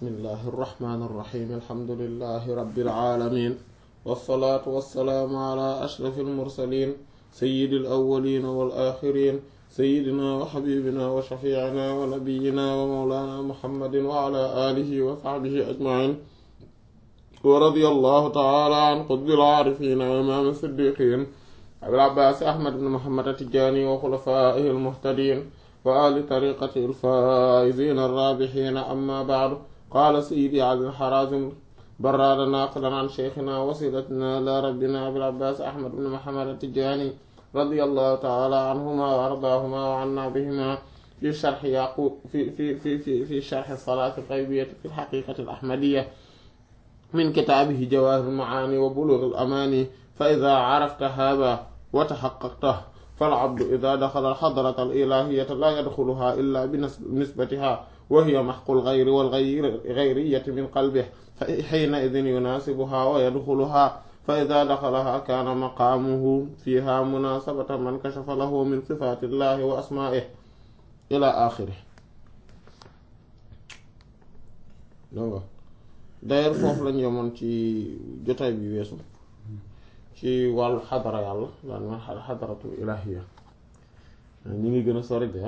bismillahi irrahmani irrahim alhamdulilahi rabilalamin walsalaatu walsalaamu ala ashrafi almursalin sayidi alawalina walaxirin sayidina wa xabibina wa shafiicina wa nabiyina wa mawlana muhammadin wa ala alihi wa saxbihi ajmain wa radi allahu taala an qutbil aarifina wa imaam siddiqin abil abbaas ahmad ibn muhammad atijani wa xulafaihi almuhtadin wa ahli tariqati alfaa'izina arraabihiina amma ba'du qaala sayyidi ali al-harazim barraada naaqilan an sheykhina wasilatina ilaa rabbina abil abbaas ahmad ibn muhammad at-tijaani radiyallahu ta'ala anhuma wa ardaahuma wa anna bihima fi sharhi yaqub fi fi fi fi fi sharhi salaati al-qaybiyyati fi al-haqiiqati al-ahmadiyya min kitaabihi jawaahir al-ma'aani wa buluugh al-amaani fa idhaa arafta haadhaa wa tahaqqaqtahu فالعبد إذا دخل الحضرة الإلهية لا يدخلها إلا بنسبتها وهي محق الغير والغيرية من قلبه فحينئذ يناسبها ويدخلها فإذا دخلها كان مقامه فيها مناسبة من كشف له من صفات الله وأسمائه إلى آخره d'ailleurs foofu lañ yemoon ci jotaay bi weesu ci wàllu xadara yàlla daan ma xadaratu ilahiya ñi ngi gën a sori de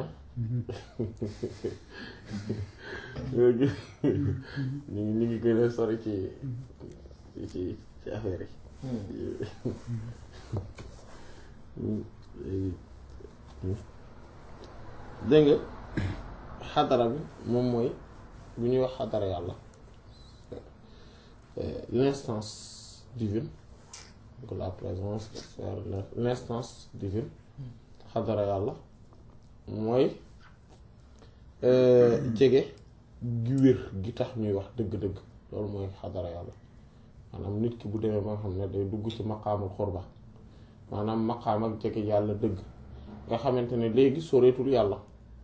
ñu ngi ñu ngi gën a sori ci ci ci affaire yi dégg nga xadara bi moom mooy bu ñuy wax xadara yàlla l'instance divine donc la présence l'instance divine xadara yàlla mooy jege gi wér gi tax ñuy wax dëgg-dëgg loolu mooy xadara yàlla maanaam nit ki bu demee ba nga xam ne day dugg ci maqaamul xurba maanaam maqaam ak jege yàlla dëgg nga xamante ne léegi soreetul yàlla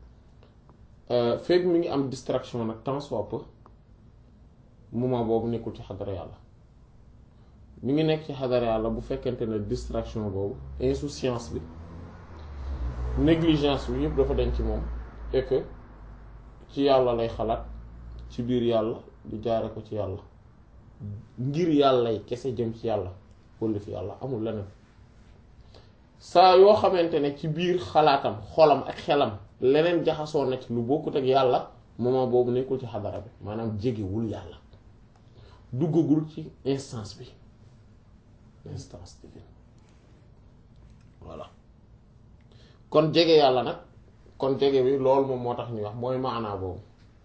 fekk mi ngi am distraction nag tant soit peu moment boobu nekkul ci xadara yàlla mi ngi nekk ci xadara yàlla bu fekkente ne distraction boobu insouciance bi négligence bi yëpp dafa dañ ci moom et que ci yàlla lay xalaat ci biir yàlla di jaare ko ci yàlla ngir yàllay kese jëm ci yàlla walla fi yàlla amul leneen saa yoo xamante ne ci biir xalaatam xolam ak xelam leneen jaxasoo na ci lu bokkut ak yàlla moment boobu nekkul ci xadara bi maanaam jegewul yàlla duggagul ci instance bi instance divine voilà kon jege yàlla nag kon jege bi loolu moom moo tax ñuy wax mooy maanaa boobu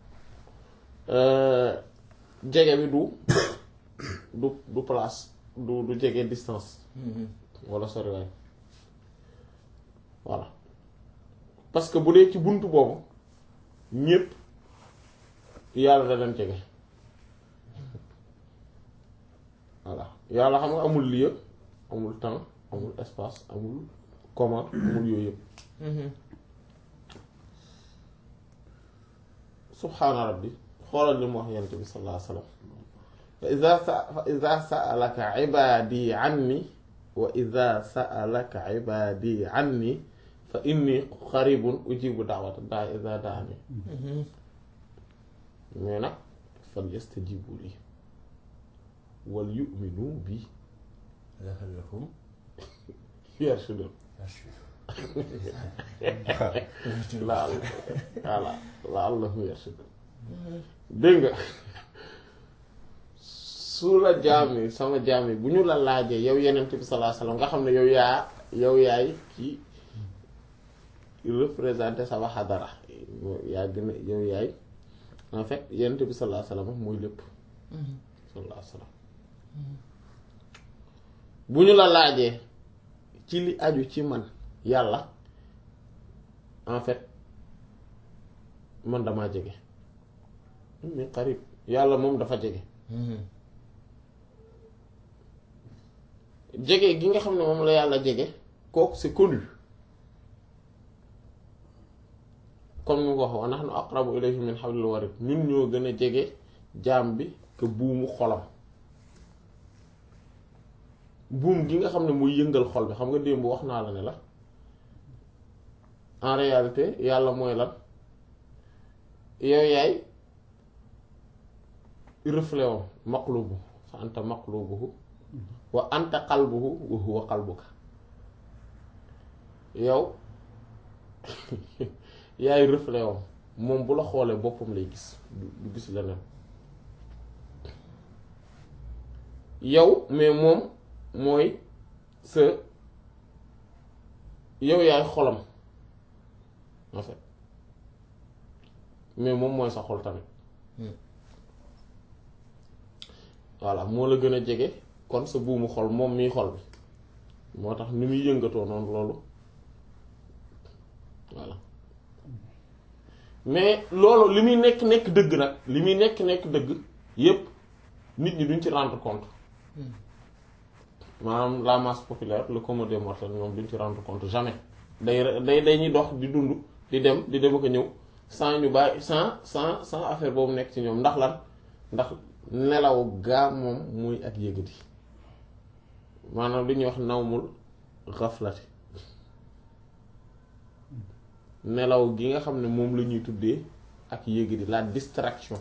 jege bi du du du place du du jege distance walla soriwaay voilà parce que bu dee ci bunt boobu ñépp yàlla da leen jege voilà yàlla xam nga amul lieu amul temps amul espace amul comment amul yooyu yëpp subhaana rabbi xoolal li mu wax yent bi sallallahu alayhi wa sallam fa ida sa fa ida saalaka ibaadi anni wa ida saalaka ibaadi anni fa inni qaribun ujibu daawata daa ida daani mais nag fal yastajibu lii wal yu'minu bi la'allahum yarshudun laal voilà la'allahum yarshudun dégg nga su la jaam yi sama jaam yi bu ñu la laajee yow yenent bi sallallahu alayhi wasallam nga xam ne yow yaa yow yaay ci représenté sama xadara yaa gën a yow yaay en fait yenent bi sallallahu alayhi wasallam mooy lépp sallallahu alayhi wasallam bu ñu la laajee ci li aju ci man yàlla en fait man damaa jege mi qarib yàlla moom dafa jege jege gi nga xam ne moom la yàlla jege kooku c'est connu comme ni ko wax wa nahnu aqrabu ilayhi min hablil warid ñun ñoo gën a jege jaam bi que buumu xolam buum gi nga xam ne muy yëngal xol bi xam nga démb wax naa la ne la en réalité yàlla mooy lan yow yaay reflet wam maqlubu fa anta maqlubuhu wa anta qalbuhu wa huwa qalbuka yow yaay reflet wam moom bu la xoolee boppam lay gis du du gis leneen yow mais moom mooy sa yow yaay xolam en fait mais moom mooy sa xol tamit voilà moo la gën a jege kon sa buumu xol moom miy xol bi moo tax ni muy yëngatoo noonu loolu voilà mais loolu li muy nekk nekk dëgg nag li muy nekk nekk dëgg yépp nit ñi duñ ci rendre compte maanaam la masse populaire le commun des mortels ñoom duñ ci rendre compte jamais day day dañuy dox di dund di dem di dem ak a ñëw sans ñu bàyyi sans sans sans affaire boobu nekk ci ñoom ndax lan ndax nelaw gaa moom muy ak yëgati maanaam li ñuy wax nawmul xaflati nelaw gi nga xam ne moom la ñuy tuddee ak yëgati la distraction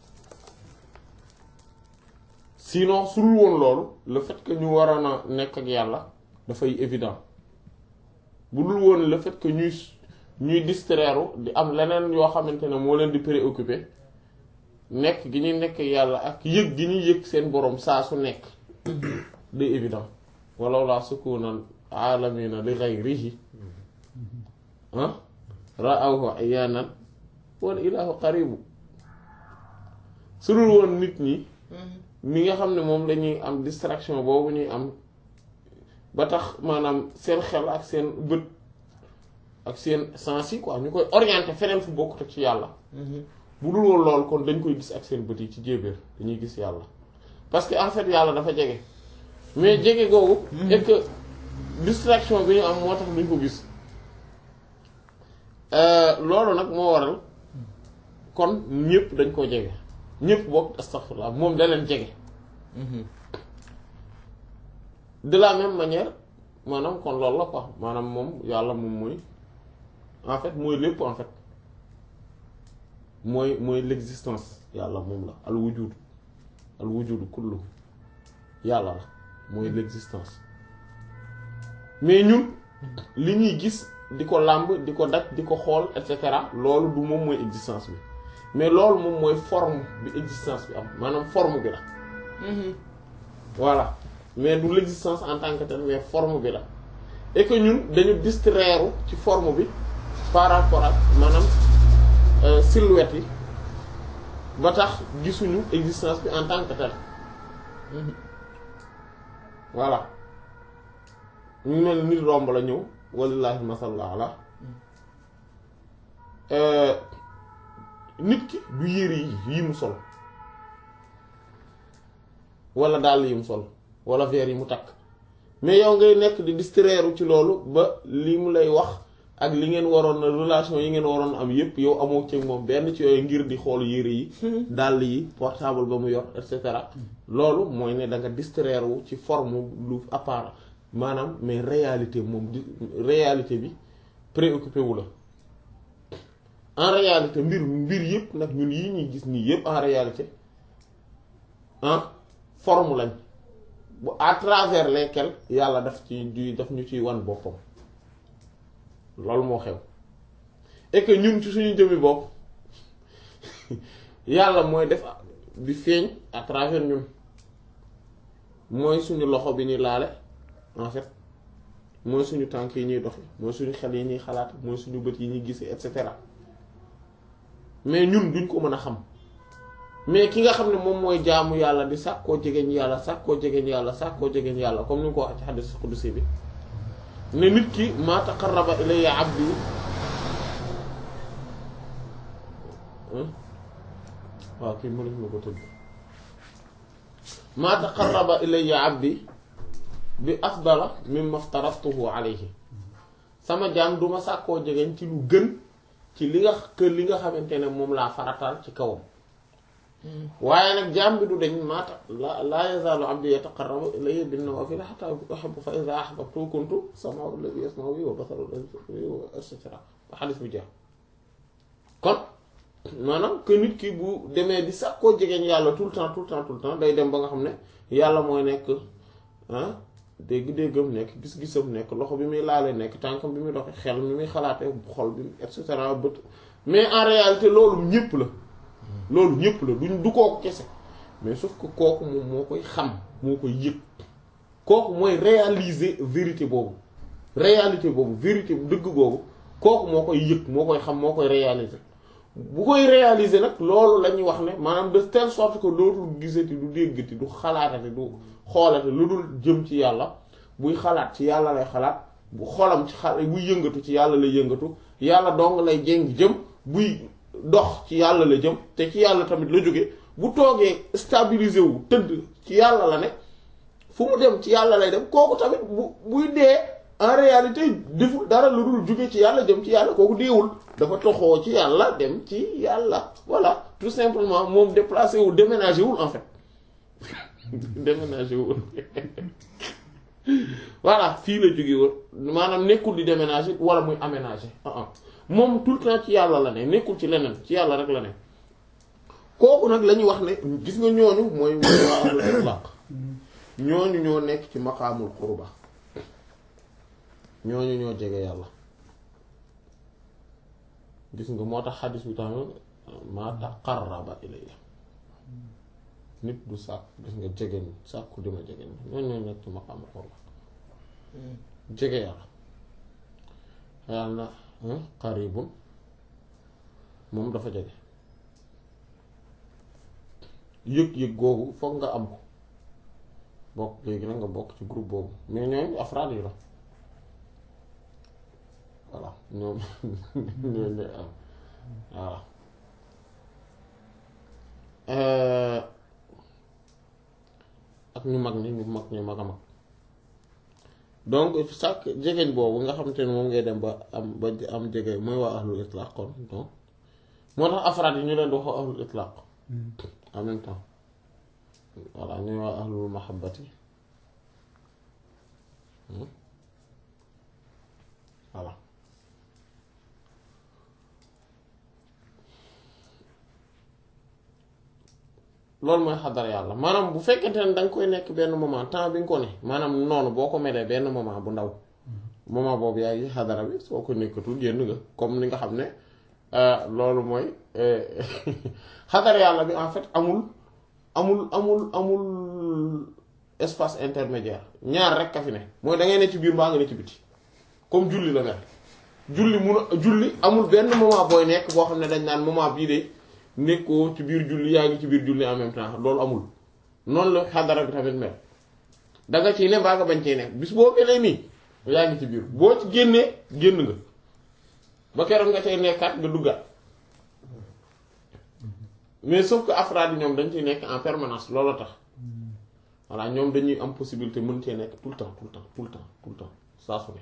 sinon su dul woon loolu le fait que ñu waroon a nekk ak yàlla dafay évident bu dul woon le fait que ñuy ñuy distraire di am leneen yoo xamante ne moo leen di préoccuper nekk gi ñuy nekk yàlla ak yëg gi ñuy yëg seen borom saa su nekk day évident walaw laa sukunal aalamina li ghayrihi ah ra'awhu ayyanan wal ilahu qaribu su dul woon nit ñi mi nga xam ne moom lañuy am distraction boobu ñuy am ba tax maanaam seen xel ak seen bët ak seen sens yi quoi ñu koy orienté feneen fu bokkut ak ci yàlla bu dul woon lool kon dañ koy gis ak seen bët yi ci jéebéer dañuy gis yàlla parce que en fait yàlla dafa jege mais jege googu et que distraction bi ñu am moo tax duñ ko gis loolu nag moo waral kon ñëpp dañ koo jege ñëpp bokk astaghfirullah moom da leen jege de la même manière maanaam kon loolu la quoi maanaam moom yàlla moom mooy en fait mooy lépp en fait mooy mooy l'existence yàlla moom la al wujud al wujud kullu yàlla la mooy l'existence mais ñun li ñuy gis di ko làmb di ko daj di ko xool et cetera loolu du moom mooy existence bi mais loolu moom mooy forme bi existence bi am maanaam forme bi la voilà mais du l'existence en tant que tel mais forme bi la et que ñun dañu distraire ci forme bi par rapport ak maanaam silhouette yi ba tax gisuñu existence bi en tant que tel voilà ñu mel nit romb la ñëw walillahi masal ala nit ki du yére yi yi mu sol wala dàll yi mu sol wala verre yi mu takk mais yow ngay nekk di distraire ci loolu ba li mu lay wax ak li ngeen waroon na relation yi ngeen waroon am yépp yow amoo ci moom benn ci yooyu ngir di xool yére yi dàll yi portable ba mu yor et cetera loolu mooy ne da nga distraire wu ci forme lu apparent maanaam mais réalité moom di réalité bi préoccupé wu la en réalité mbir mbir yépp nag ñun yi ñuy gis nii yépp en réalité ah forme lañ bu à travers lesquelles yàlla daf ci di daf ñu ciy wan boppam loolu moo xew et que ñun ci suñu jëmmi bopp yàlla mooy def di feeñ à travers ñun mooy suñu loxo bi ñuy laale en fait mooy suñu tànk yi ñuy doxe mooy suñu xel yi ñuy xalaat mooy suñu bët yi ñuy gisee et cetera mais ñun duñ ko mën a xam mais ki nga xam ne moom mooy jaamu yàlla di sàkkoo jegeñ yàlla sàkkoo jegeñ yàlla sàkkoo jegeñ yàlla comme ni nga ko wax ci xaddis qudsi bi ne nit ki maa taqarraba ilayya abdi waaw kii mënef na ko tëdd maa taqarraba ilayya abdi bi afdala mimma aftaratuhu alayhi sama jaam duma sàkkoo jegeñ ci lu gën ci li nga kër li nga xamante ne moom laa farataal ci kawam waaye nag jaam bi du dañ maata la laa yazaalu abdi yataqarrabu ilayya bin nawaafil hattaa uhibbu fa izaa ahbabtuhu kuntu sam'ahu alladhii yasma'u bihi wa basaruhu alladhii yubsiru bihi et cetera ba xadis bi jeex kon maanaam que nit ki bu demee di sàkkoo jegeñ yàlla tout le temps tout le temps tout le temps day dem ba nga xam ne yàlla mooy nekk ah dégg-déggam nekk gis-gisam nekk loxo bi muy laalee nekk tànkam bi muy doxe xel mi muy xalaatee xol bi et cetera bët mais en réalité loolu ñëpp la loolu ñëpp la duñ du kooku kese mais sauf que kooku moom moo koy xam moo koy yëg kooku mooy réaliser vérité boobu réalité boobu vérité dëgg boobu kooku moo koy yëg moo koy xam moo koy réaliser bu koy réaliser nag loolu la ñuy wax ne maanaam de telle sorte que dootul gisati du déggati du xalaatati du xoolate lu dul jëm ci yàlla buy xalaat ci yàlla lay xalaat bu xolam ci xal buy yëngatu ci yàlla lay yëngatu yàlla dong lay jéng jëm buy dox ci yàlla la jëm te ci yàlla tamit la jóge bu toogee stabiliser wu tëdd ci yàlla la ne fu mu dem ci yàlla lay dem kooku tamit bu buy dee en réalité deful dara lu dul jóge ci yàlla jëm ci yàlla kooku deewul dafa toxoo ci yàlla dem ci yàlla voilà tout simplement moom déplacé wul déménagé wul en fait déménagé wul voilà fii la jóge woon maanaam nekkul di déménagé wala muy aménagé ah ah moom tout le temps ci yàlla la ne nekkul ci leneen ci yàlla rek la ne kooku nag la ñuy wax ne gis nga ñooñu mooy mooy waa ahlul itlaq ñooñu ñoo nekk ci maqaamul qurba ñooñu ñoo jege yàlla gis nga moo tax xadis bi tamit maa taqarraba ilayya nit du sàkk gis nga jege ni sàkku dima jege ni ñooñu ñoo nekk ci maqaamul qurba jege yàlla yàlla na qaribun moom dafa jege yëg-yëg googu foog nga am ko bokk léegi nag nga bokk ci groupe boobu mais ñooñu afraad yi la voilà ñoom ñoo ne am voilà ak ñu mag ñi ñu mag ñu mag a mag donc sàkk jegeñ boobu nga xamante ne moom ngay dem ba am ba am jege mooy waa ahlul itlaq kon donc moo tax afraad yi ñu leen di wax ahlul itlaq en même temps voilà ñuy waa ahlul mahabbati voilà loolu mooy xadar yàlla maanaam bu fekkente ne da nga koy nekk benn moment temps bi nga ko ne maanaam noonu boo ko melee benn moment bu ndaw moment boobu yaa ngi xadara bi soo ko nekkatul génn nga comme ni nga xam ne loolu mooy xadar yàlla bi en fait amul amul amul amul espace intermédiaire ñaar rek ka fi ne mooy da ngay ne ci biir mbaa nga ne ci biti comme julli la mel julli mun a julli amul benn moment booy nekk boo xam ne dañ naan moment bii de nekkoo ci biir julli yaa ngi ci biir julli en même temps loolu amul noonu la xadara bi tamit mel da nga ciy ne mbaa nga bañ ciy nekk bis boo melee nii yaa ngi ci biir boo ci génnee génn nga ba keroog nga cay nekkaat nga duggaat mais sauf que afraad yi ñoom dañ ciy nekk en permanence loolu tax voilà ñoom dañuy am possibilité mën cee nekk tout le temps tout le temps tout le temps tout le temps saa su ne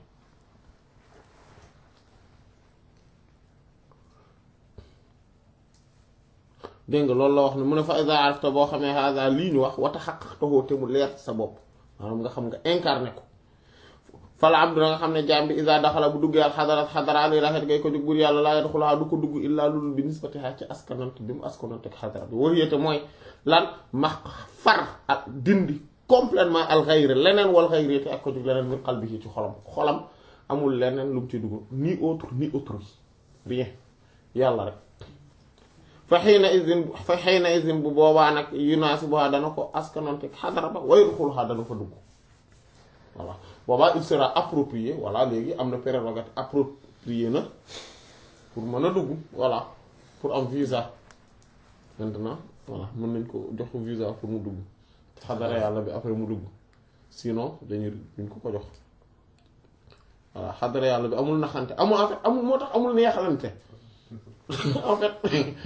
dégg nga loolu la wax ne mu ne fa iza arafta boo xamee hada lii ñu wax wata xaqaxtahoo te mu leer sa bopp maanaam nga xam nga incarné ko fala abdu nga xam ne jaam bi iza daxala bu duggee al xadarat xadara li raxet ngay ko jóg bur yàlla laa yadxulaha du ko dugg illaa lulul bi nisbatiha ci askanant bi mu askanante ak xadara bi war yéete mooy lan max far ak dindi complètement al xayri leneen wal xayri te ak ko jóg leneen min qalbihi ci xolam xolam amul leneen lu mu ci dugg ni autre ni autrui rien yàlla rek fa xëy na izin fa xëy na izin bu boobaa nag yunaasibuha dana ko askanante ak xadara ba way ruxuluha dana fa dugg voilà boobaa il sera approprié voilà léegi am na prérogative approprié na pour mën a dugg voilà pour am visa maintenant voilà mën nañ ko jox ko visa pour mu dugg xadara yàlla bi après mu dugg sinon dañuy duñ ko ko jox voilà xadara yàlla bi amul naxante amul en fait amul moo tax amul neexalante en fait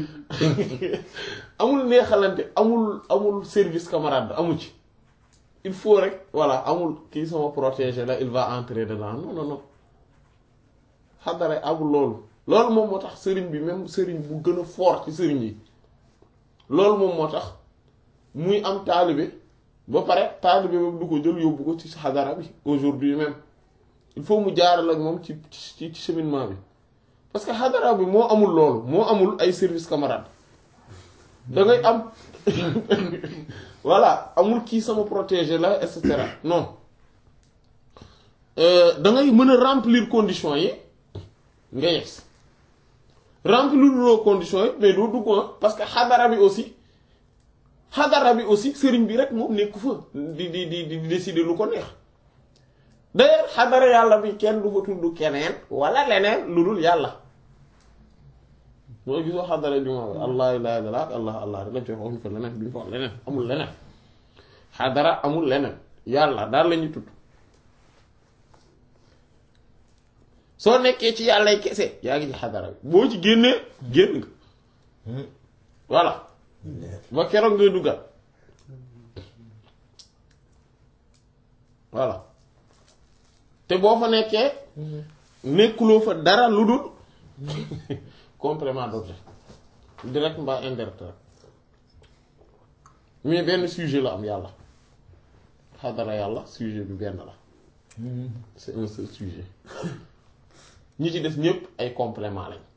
amul neexalante amul amul service camarade amu ci il faut rek voilà amul kii sama protégé la il va entrer dedans non non non xadara amul loolu loolu moom moo tax sëriñ bi même sëriñ bu gën a fort ci sëriñ yi loolu moom moo tax muy am taalibe ba pare taalibe boobu du ko jël yóbbu ko ci xadara bi aujourd'hui même il faut mu jaaral ak moom ci ci ci cheminement bi parce que xadara bi moo amul loolu moo amul ay service camarade da ngay am voilà amul kii sama protégé la et cetera non da ngay mën a remplir conditions yi nga yes remplir loo conditions yi mais doo dugg parce que xadara bi aussi xadara bi aussi sëriñ bi rek moom nekku fa di di di di décider lu ko neex d'ailleurs xadara yàlla bi kenn du fa tudd keneen wala leneen lu dul yàlla moo gisoo xadara juma bi allah ilaha illallah ak allah allah rek lañ ci wax waxuñ fa leneen duñ fa wax leneen amul leneen xadara amul leneen yàlla daal la ñuy tudd soo nekkee ci yàllay kese yaa ngi ci xadara bi boo ci génnee génn nga voilà ba keroog ngay duggal voilà te boo fa nekkee nekkuloo fa dara lu dul complément d'objet direct mbaa indirect rek mais benn sujet la am yàlla xadara yàlla sujet bi benn la c'est un seul sujet ñi ci des ñépp ay complément lañ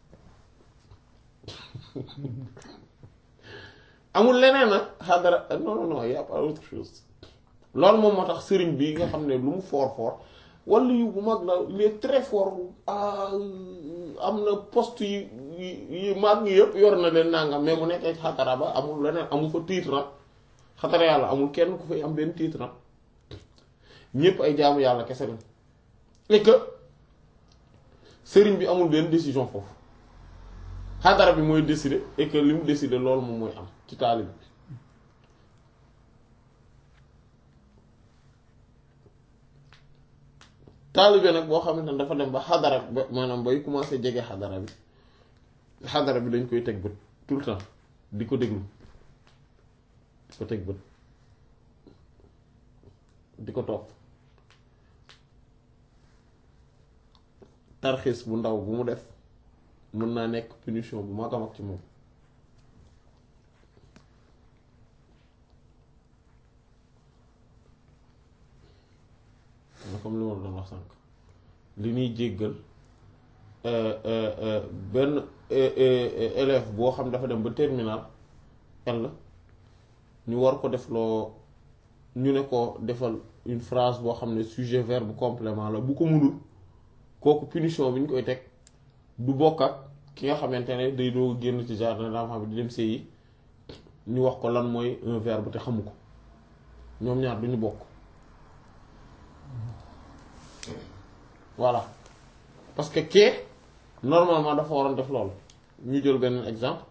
amul leneen nag xadara non non non y a pas autre chose loolu moom moo tax sëriñ bi nga xam ne lu mu fort fort wala yu bu mag la il est très fort am na poste yi yi mag yëpp yor na leen nangam mais mu nekkee xadara ba amul leneen amul fa titre nag xadara yàlla amul kenn ku fay am benn titre nag ñépp ay jaamu yàlla kese lañ et que sëriñ bi amul benn décision foofu xadara bi mooy décider et que li mu décider loolu moom mooy am ci taalib bi taalibe nag boo xamante ne dafa dem ba xadara ba maanaam bay commencé jege xadara bi xadara bi dañ koy teg bët tout le temps di ko déglu di ko teg bët di ko topp tarxiis bu ndaw bu mu def mën naa nekk punition bu mag a mag ci moom na comme li ma doon wax sànq li ñuy jéggal benn élève boo xam dafa dem ba terminal L ñu war ko def loo ñu ne ko defal une phrase boo xam ne sujet verbe complément la bu ko mënul kooku punition bi ñu koy teg du bokk ak ki nga xamante ne day doo génn ci jardin d'enfants bi di dem séyi ñu wax ko lan mooy un verbe te xamu ko ñoom ñaar duñu bokk voilà parce que kee normalement dafa waroon def loolu ñu jël benn exemple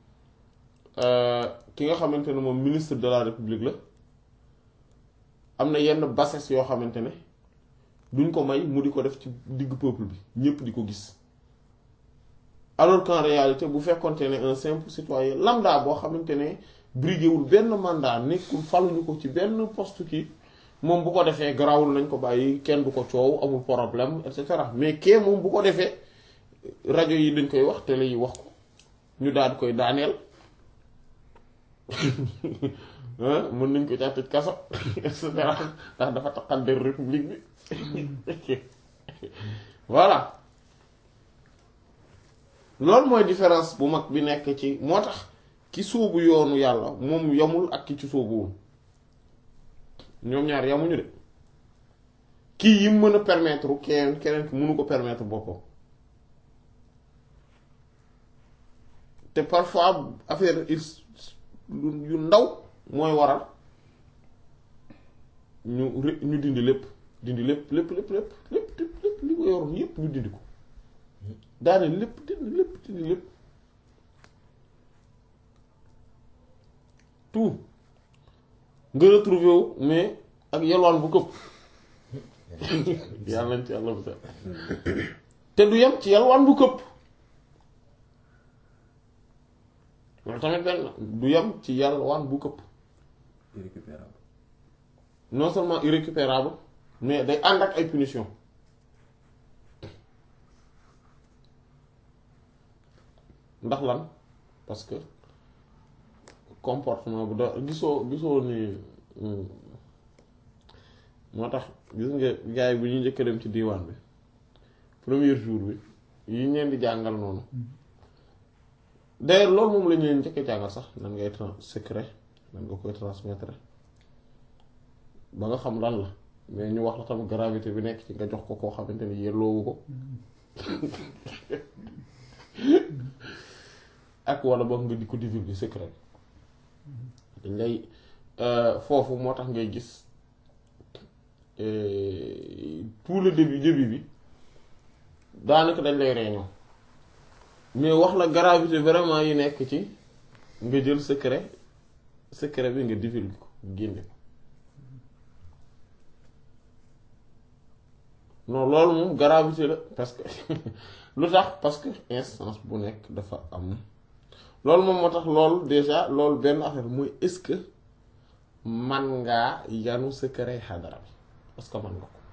ki nga xamante ne moom ministre de la république la am na yenn bassesse yoo xamante ne duñ ko may mu di ko def ci diggu peuple bi ñépp di ko gis alors qu'en réalité bu fekkonte ne un simple citoyen lambda boo xamante ne briguéwul benn mandat nekkul faluñu ko ci benn poste kii moom bu ko defee garawul nañ ko bàyyi kenn du ko coow amul problème et cetera mais kee moom bu ko defee rajo yi dañ koy wax télé yi wax ko ñu daal koy daaneel mën nañ ko caa tëj kaso et cetera ndax dafa taqaddar république bi voilà loolu mooy différence bu mag bi nekk ci moo tax ki sóobu yoonu yàlla moom yamul ak ki ci sóobuwul ñoom ñaar yamuñu de kii yi mën a permettre keneen keneen ki mënu ko permettre boppam te parfois affaire yu ndaw mooy waral ñu ñu dindi lépp dindi lépp lépp lépp lépp lépp lépp li ko yoroon yépp ñu dindi ko daane lépp dindi lépp dindi lépp tout nga retrouvé wu mais ak yelwaan bu këpp yàlla nañ ci yàlla bu set te du yem ci yelwaan bu këpp loolu tamit benn du yem ci yelwaan bu këpp irrécupérable non seulement irrécupérable mais day ànd ak ay punition ndax lan parce que comportement bu da gisoo gisoo ni moo tax gis nga gars yi bu ñu njëkk dem ci diwaan bi premier jour bi yi ñeen di jàngal noonu d'ailleurs loolu moom la ñu leen njëkk a jàngal sax nan ngay trans secret nan nga koy transmettre ba nga xam lan la mais ñu wax la tam gravité bi nekk ci nga jox ko koo xamante ni yelloowu ko ak wala boog nga di ko divulguer secret dañ lay foofu moo tax ngay gis tout le début début bi daanaka dañ lay réunion mais wax la gravité vraiment yi nekk ci nga jël secret secret bi nga divulguer ko génne ko non loolu moom gravité la parce que lu tax parce que instance bu nekk dafa am loolu moom moo tax loolu déjà loolu benn affaire mooy est-ce que man ngaa yanu secret xadara bi parce que man nga ko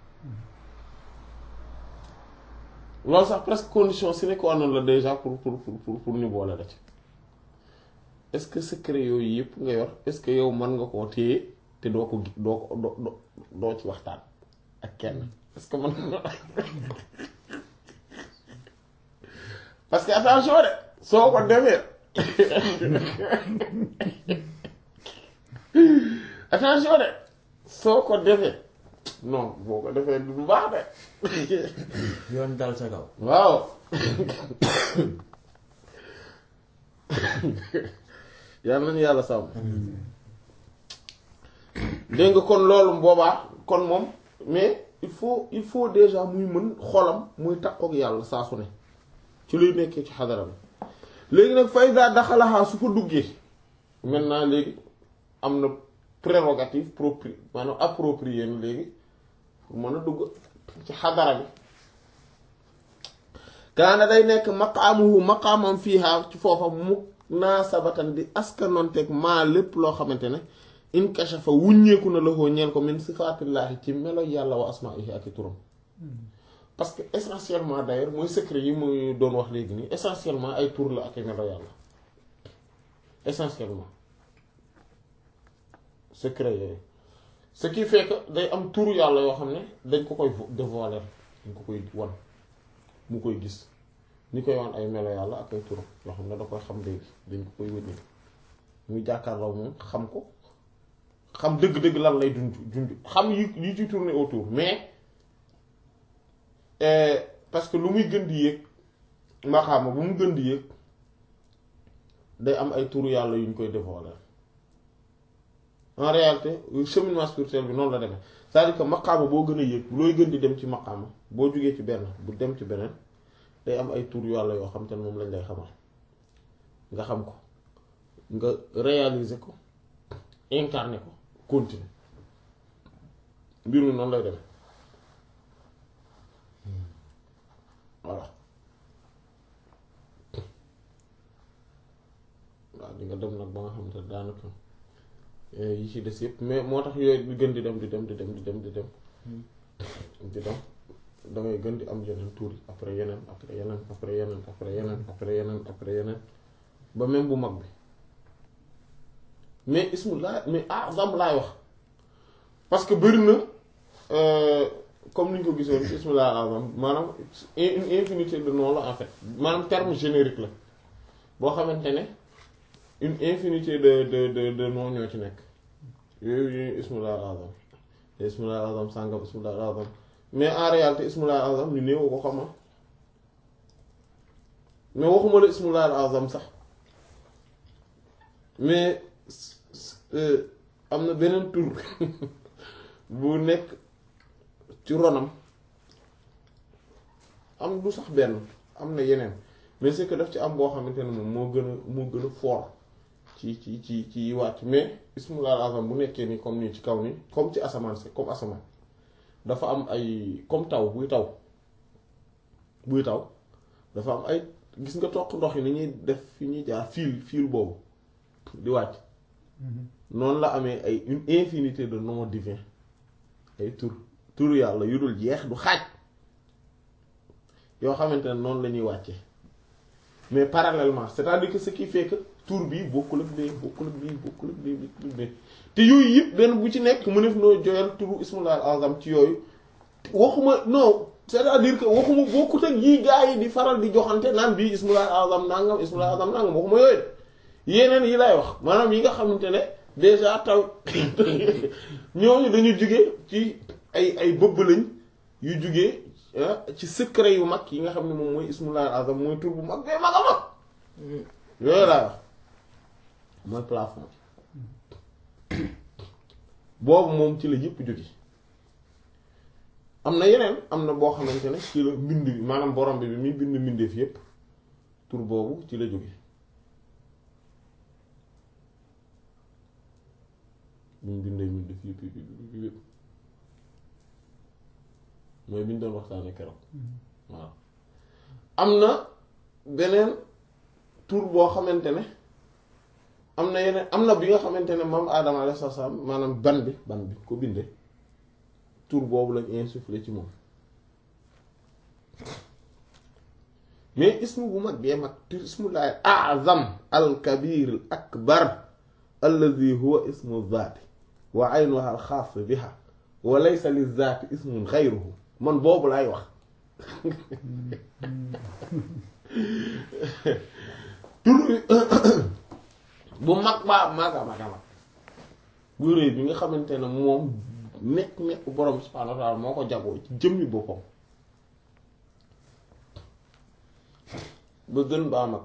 loolu sax presque condition sine qua non la déjà pour pour pour pour ñu boole la ci est-ce que secret yooyu yëpp nga yor est-ce que yow mën nga koo téye te doo ko doo ko doo doo ci waxtaan ak kenn est-ce que mën nga parce que attention de soo ko defee attention de soo ko defee non boo ko defee du baax de yoon dal sa kaw. waaw yàlla nañu yàlla sàmm dégg nga kon loolu boobaa kon moom mais il faut il faut déjà muy mën xolam muy takkook yàlla saa su ne ci luy nekkee ci xadara bi léegi nag fayda daxalaxaa su fa duggee maintenant léegi am na prérogative propri maanaam approprié na léegi pour mën a dugg ci xadara bi kaana day nekk maqaamuhu maqaamam fiiha ci foofa munaasabatan di askanonteeg maa lépp loo xamante ne inkashafa wuññeeku na la koo ñeel ko min sifaatillaahi ci melo yàlla wa asmaihi ak i turam parce que essentiellement d'ailleurs mooy secret yi muy doon wax léegi nii essentiellement ay tur la ak i melo yàlla essentiellement secret yooyu ce qui fait que day am turu yàlla yoo xam ne dañ ko koy dévoiler dañ ko koy wan mu koy gis ñu koy wan ay melo yàlla ak ay turam yoo xam ne da koy xam léegi dañ ko koy wéddi muy jàkkaarloo moom xam ko xam dëgg-dëgg lan lay dund dund xam yi yi ci tourner autour mais parce que lu muy gën di yéeg maxaama bu mu gën di yéeg day am ay turu yàlla yu ñu koy dévoiler en réalité cheminement spirituel bi noonu la demee c'est-à-dire que maqaama boo gën a yéeg looy gën di dem ci maqaama boo jógee ci benn bu dem ci beneen day am ay tur yàlla yoo xam te ne moom lañ lay xamal nga xam ko nga réaliser ko incarner ko continuer mbir mi noonu lay demee voilà waaw di nga dem nag ba nga xam te daanaka yi ci des yëpp mais moo tax yooyu di gën di dem di dem di dem di dem di dem di dem da ngay gën di am yeneen tuur yi après yeneen après yeneen après yeneen après yeneen après yeneen après yeneen ba même bu mag bi mais ismullah mais azam laay wax parce que bëri na comme ni ñu ko gisoon ci ismullah azam maanaam une infinité de noms la en fait maanaam terme générique la boo xamante ne une infinité de de de de noms ñoo ci nekk yooyu yooyu ismullah azam ismullah azam sàngam ismullah azam mais en réalité ismullah azam ñu néew ko xama mais waxuma la ismullah azam sax mais am na beneen tur bu nekk ci ronam am du sax benn am na yeneen mais c'est que daf ci am boo xamante ne moom moo gën a moo gën a fort ci ci ci ci wàcc mais ismullah azam bu nekkee nii comme nii ci kaw nii comme ci asamaan si comme asamaan dafa am ay comme taw buy taw buy taw dafa am ay gis nga toq ndox yi ni ñuy def fi ñuy jaar fiil fiil boobu di wàcc noonu la amee ay une infinité de noms divins ay tur tur yàlla yu dul jeex du xaaj yoo xamante ne noonu la ñuy wàcce mais parallèlement c'est-à-dire que ce qui fait que tur bii bokkul ak bii bokkul ak bii bokkul ak bii bokkul ak bii te yooyu yëpp benn bu ci nekk mu def noo joyal turu ismullah al azam ci yooyu waxuma non c'est-à-dire que waxuma bokkut ak yii gaa yi di faral di joxante naan bii ismullah azam nangam ismullah azam nangam waxuma yooyu de yeneen yi lay wax maanaam yi nga xamante ne déjà taw ñooñu dañu jóge ci ay ay bëbb lañ yu jóge ci secret yu mag yi nga xam ne moom mooy ismullah azam mooy tur bu mag bee mag a mag yooyu laay wax mooy plafond boobu moom ci la yëpp jóge am na yeneen am na boo xamante ne ci la mbind bi maanaam borom bi bi muy bind mbindeef yépp tur boobu ci la jóge bi mu bindee mbindeef yépp yépp yépp yépp mooy bi ñu doon waxtaanee keroog waaw am na beneen tur boo xamante ne am na yeneen am na bi nga xamante ne moom Adama alayhi salaam maanaam ban bi ban bi ko bindee tur boobu lañ insufflé ci moom mais ismu bu mag bee mag tur ismullahi azam al kabir al akbar alladi huwa ismu zaati wa aynuha al xaas biha wa laysa li zaati ismun xayruhu man boobu laay wax tur bu mag baa maga maga mag bu réy bi nga xamante ne moom nekk nekk borom bi subhaanahu wa taala moo ko jagoo ci jëmmi boppam ba gën baa mag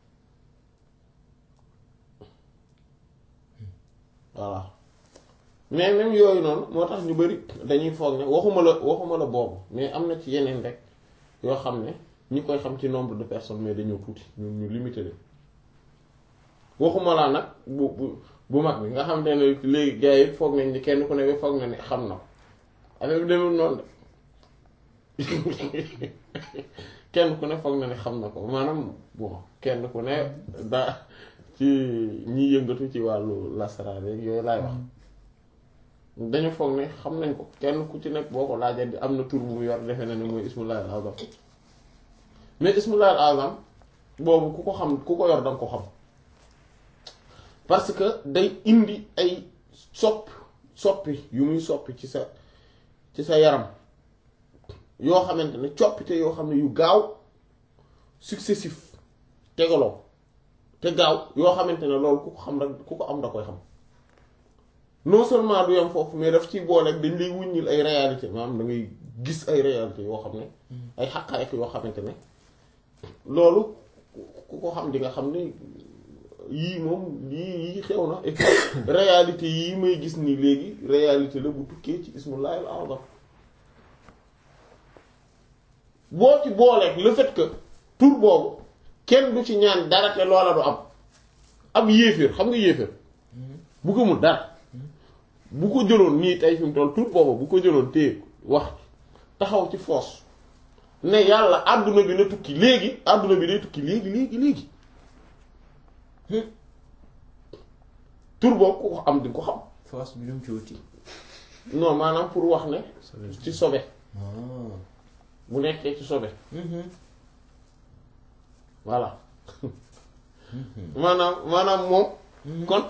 voilà mais même yooyu noonu moo tax ñu bari dañuy foog ne waxuma la waxuma la boobu mais am na ci yeneen rek yoo xam ne ñi koy xam ci nombre de personnes mais dañoo tuuti ñu ñu limité leen waxuma laa nag bu bu bu mag bi nga xam ne léegi gars yi foog nañ ni kenn ku ne foog na ne xam na ko affaire bi demul noonu de kenn ku ne foog na ne xam na ko maanaam bon kenn ku ne daa ci ñi yëngatu ci wàllu lasaraar yeeg yooyu laay wax dañu foog ne xam nañ ko kenn ku ci nekk boo ko laajee di am na tur bu mu yor defe na ne mooy ismullahi al azam mais ismullahi al azam boobu ku ko xam ku ko yor danga ko xam parce que day indi ay soppi soppi yu muy soppi ci sa ci sa yaram yoo xamante ne coppite yoo xam ne yu gaaw successif tegaloo te gaaw yoo xamante ne loolu ku ko xam rek ku ko am da koy xam non seulement du yam foofu mais daf ciy booleeg dañ lay wuññil ay réalité maanaam da ngay gis ay réalité yoo xam ne ay xaqaayek yoo xamante ne loolu ku ko xam di nga xam ne yii moom yii yii xew na et réalité yii may gis ni léegi réalité la bu tukkee ci ismullahi al azam boo ci booleeg le fait que tur boobu kenn du ci ñaan dara te loola du am ab yéeféer xam nga yéeféer bu ko mun dara bu ko jëloon nii tey fi mu toll tur boobu bu ko jëloon téye wax taxaw ci foos ne yàlla àdduna bi na tukki léegi àdduna bi day tukki léegi léegi léegi tur boobu ku ko am di ko xam force bi lu mu ci wuti. non maanaam pour wax ne ci sobe ah. bu nekkee ci sobe voilà maanaam maanaam moom kon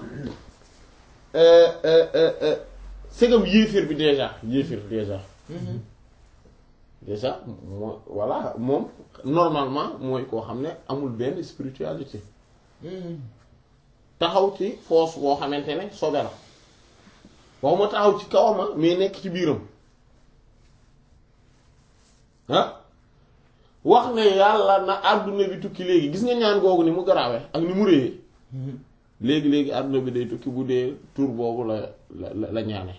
segam yéefir bi déjà yéefir déjà déjà moo voilà moom normalement mooy koo xam ne amul benn spiritualité taxaw ci foos boo xamante ne sobe la waxuma taxaw ci kawama mais nekk ci biiram ah wax ne yàlla na àdduna bi tukki léegi gis nga ñaan googu ni mu garaawee ak ni mu réyee léegi léegi àdduna bi day tukki bu dee tur boobu la la la ñaane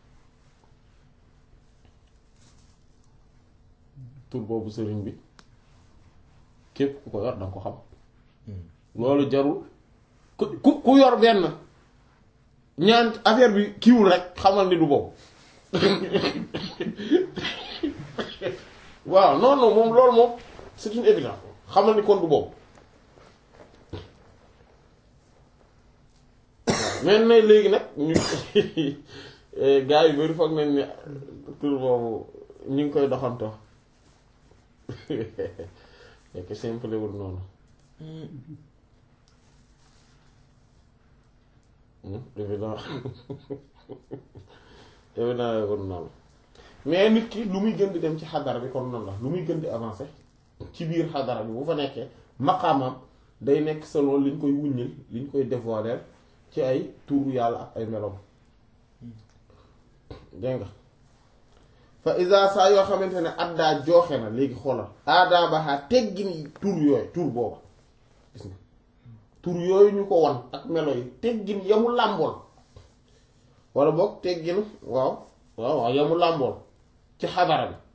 tur boobu sëriñ bi képp ku ko yor danga ko xam loolu jarul ku ku ku yor benn ñaan affaire bi kiiwul rek xamal ni du boobu waaw non non moom loolu moom c'est une évidence xamal ni kon du boobu mais na léegi nag ñu gars yu bari foog nañ ne tur boobu ñu ngi koy doxantoo fekk simple wul noonu évident évident wul noonu mais nit ki lu muy gën di dem ci xadara bi kon noonu la lu muy gën di avancer ci biir xadara bi bu fa nekkee maqaamam day nekk selon liñ koy wuññil liñ koy dévoiler ci ay tuuru yàlla ak ay meloom dégg nga fa isa saa yoo xamante ne addaa jooxe na léegi xoolal aadaa baxaa teggin tur yooyu tur booba gis nga tur yooyu ñu ko wan ak melo yi teggin yamu làmbool wala boog teggin waaw waaw waaw yamu làmbool ci xadara bi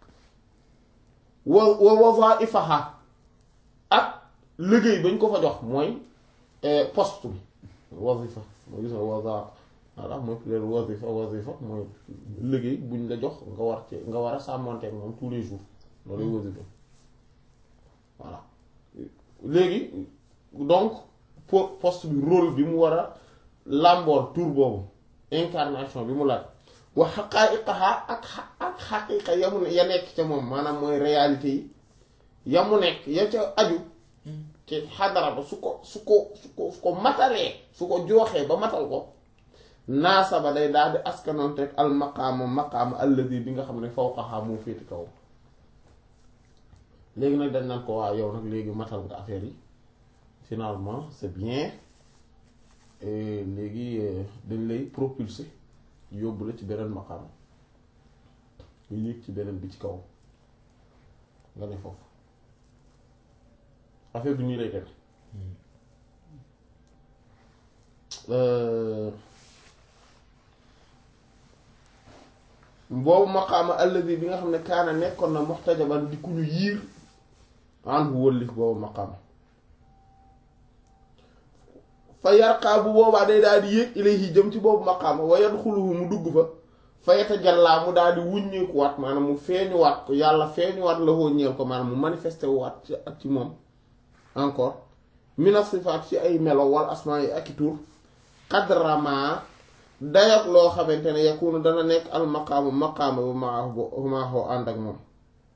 wa wa wazaifaha ak liggéey bañ ko fa jox mooy poste bi wazifa mooy gis nga waza voilà mooy pluriel wazifa wazifa mooy liggéey buñ la jox nga war ci nga war a sàmmonteek moom tous les jours loolu lay wazifa voilà léegi donc po poste bi rôle bi mu war a làmbool tour boobu incarnation bi mu laaj wa xaqaa'iqaha ak ak xaqiiqa yamu ne ya nekk ca moom maanaam mooy réalité yi yamu nekk ya ca aju ci xadara ba su ko su ko su ko su ko matalee su ko jooxee ba matal ko naasaba day daal di askanoonteeg al maqaama maqaama alladi bi nga xam ne fawqaha moo féeti kaw léegi nag dañ naan ko waa yow nag léegi matal nga affaire yi finalement c'est bien léegi dañ lay propulser yóbbu la ci beneen maqaama nga yéeg ci beneen bi ci kaw nga ne foofu affaire bi nii lay dem boobu maqaama alladi bi nga xam ne kaana nekkoon na muxtajaban di ku ñu yiir an bu wëllif boobu maqaama fa yarqaa bu boobaa day daal di yéeg ilayhi jëm ci boobu maqaama wa yadxuluhu mu dugg fa fa yatajallaa mu daal di wuññeekuwaat maanaam mu feeñuwaat ko yàlla feeñuwaat la hoo ñeel ko maanaam mu manifesté waat ci ak ci moom encore mina sifaat ci ay melo wal asmaa yi ak i tur qadrama dayak loo xamante ne yakunu dana nekk al maqaamu maqaama bu maahu maaxoo ànd ak moom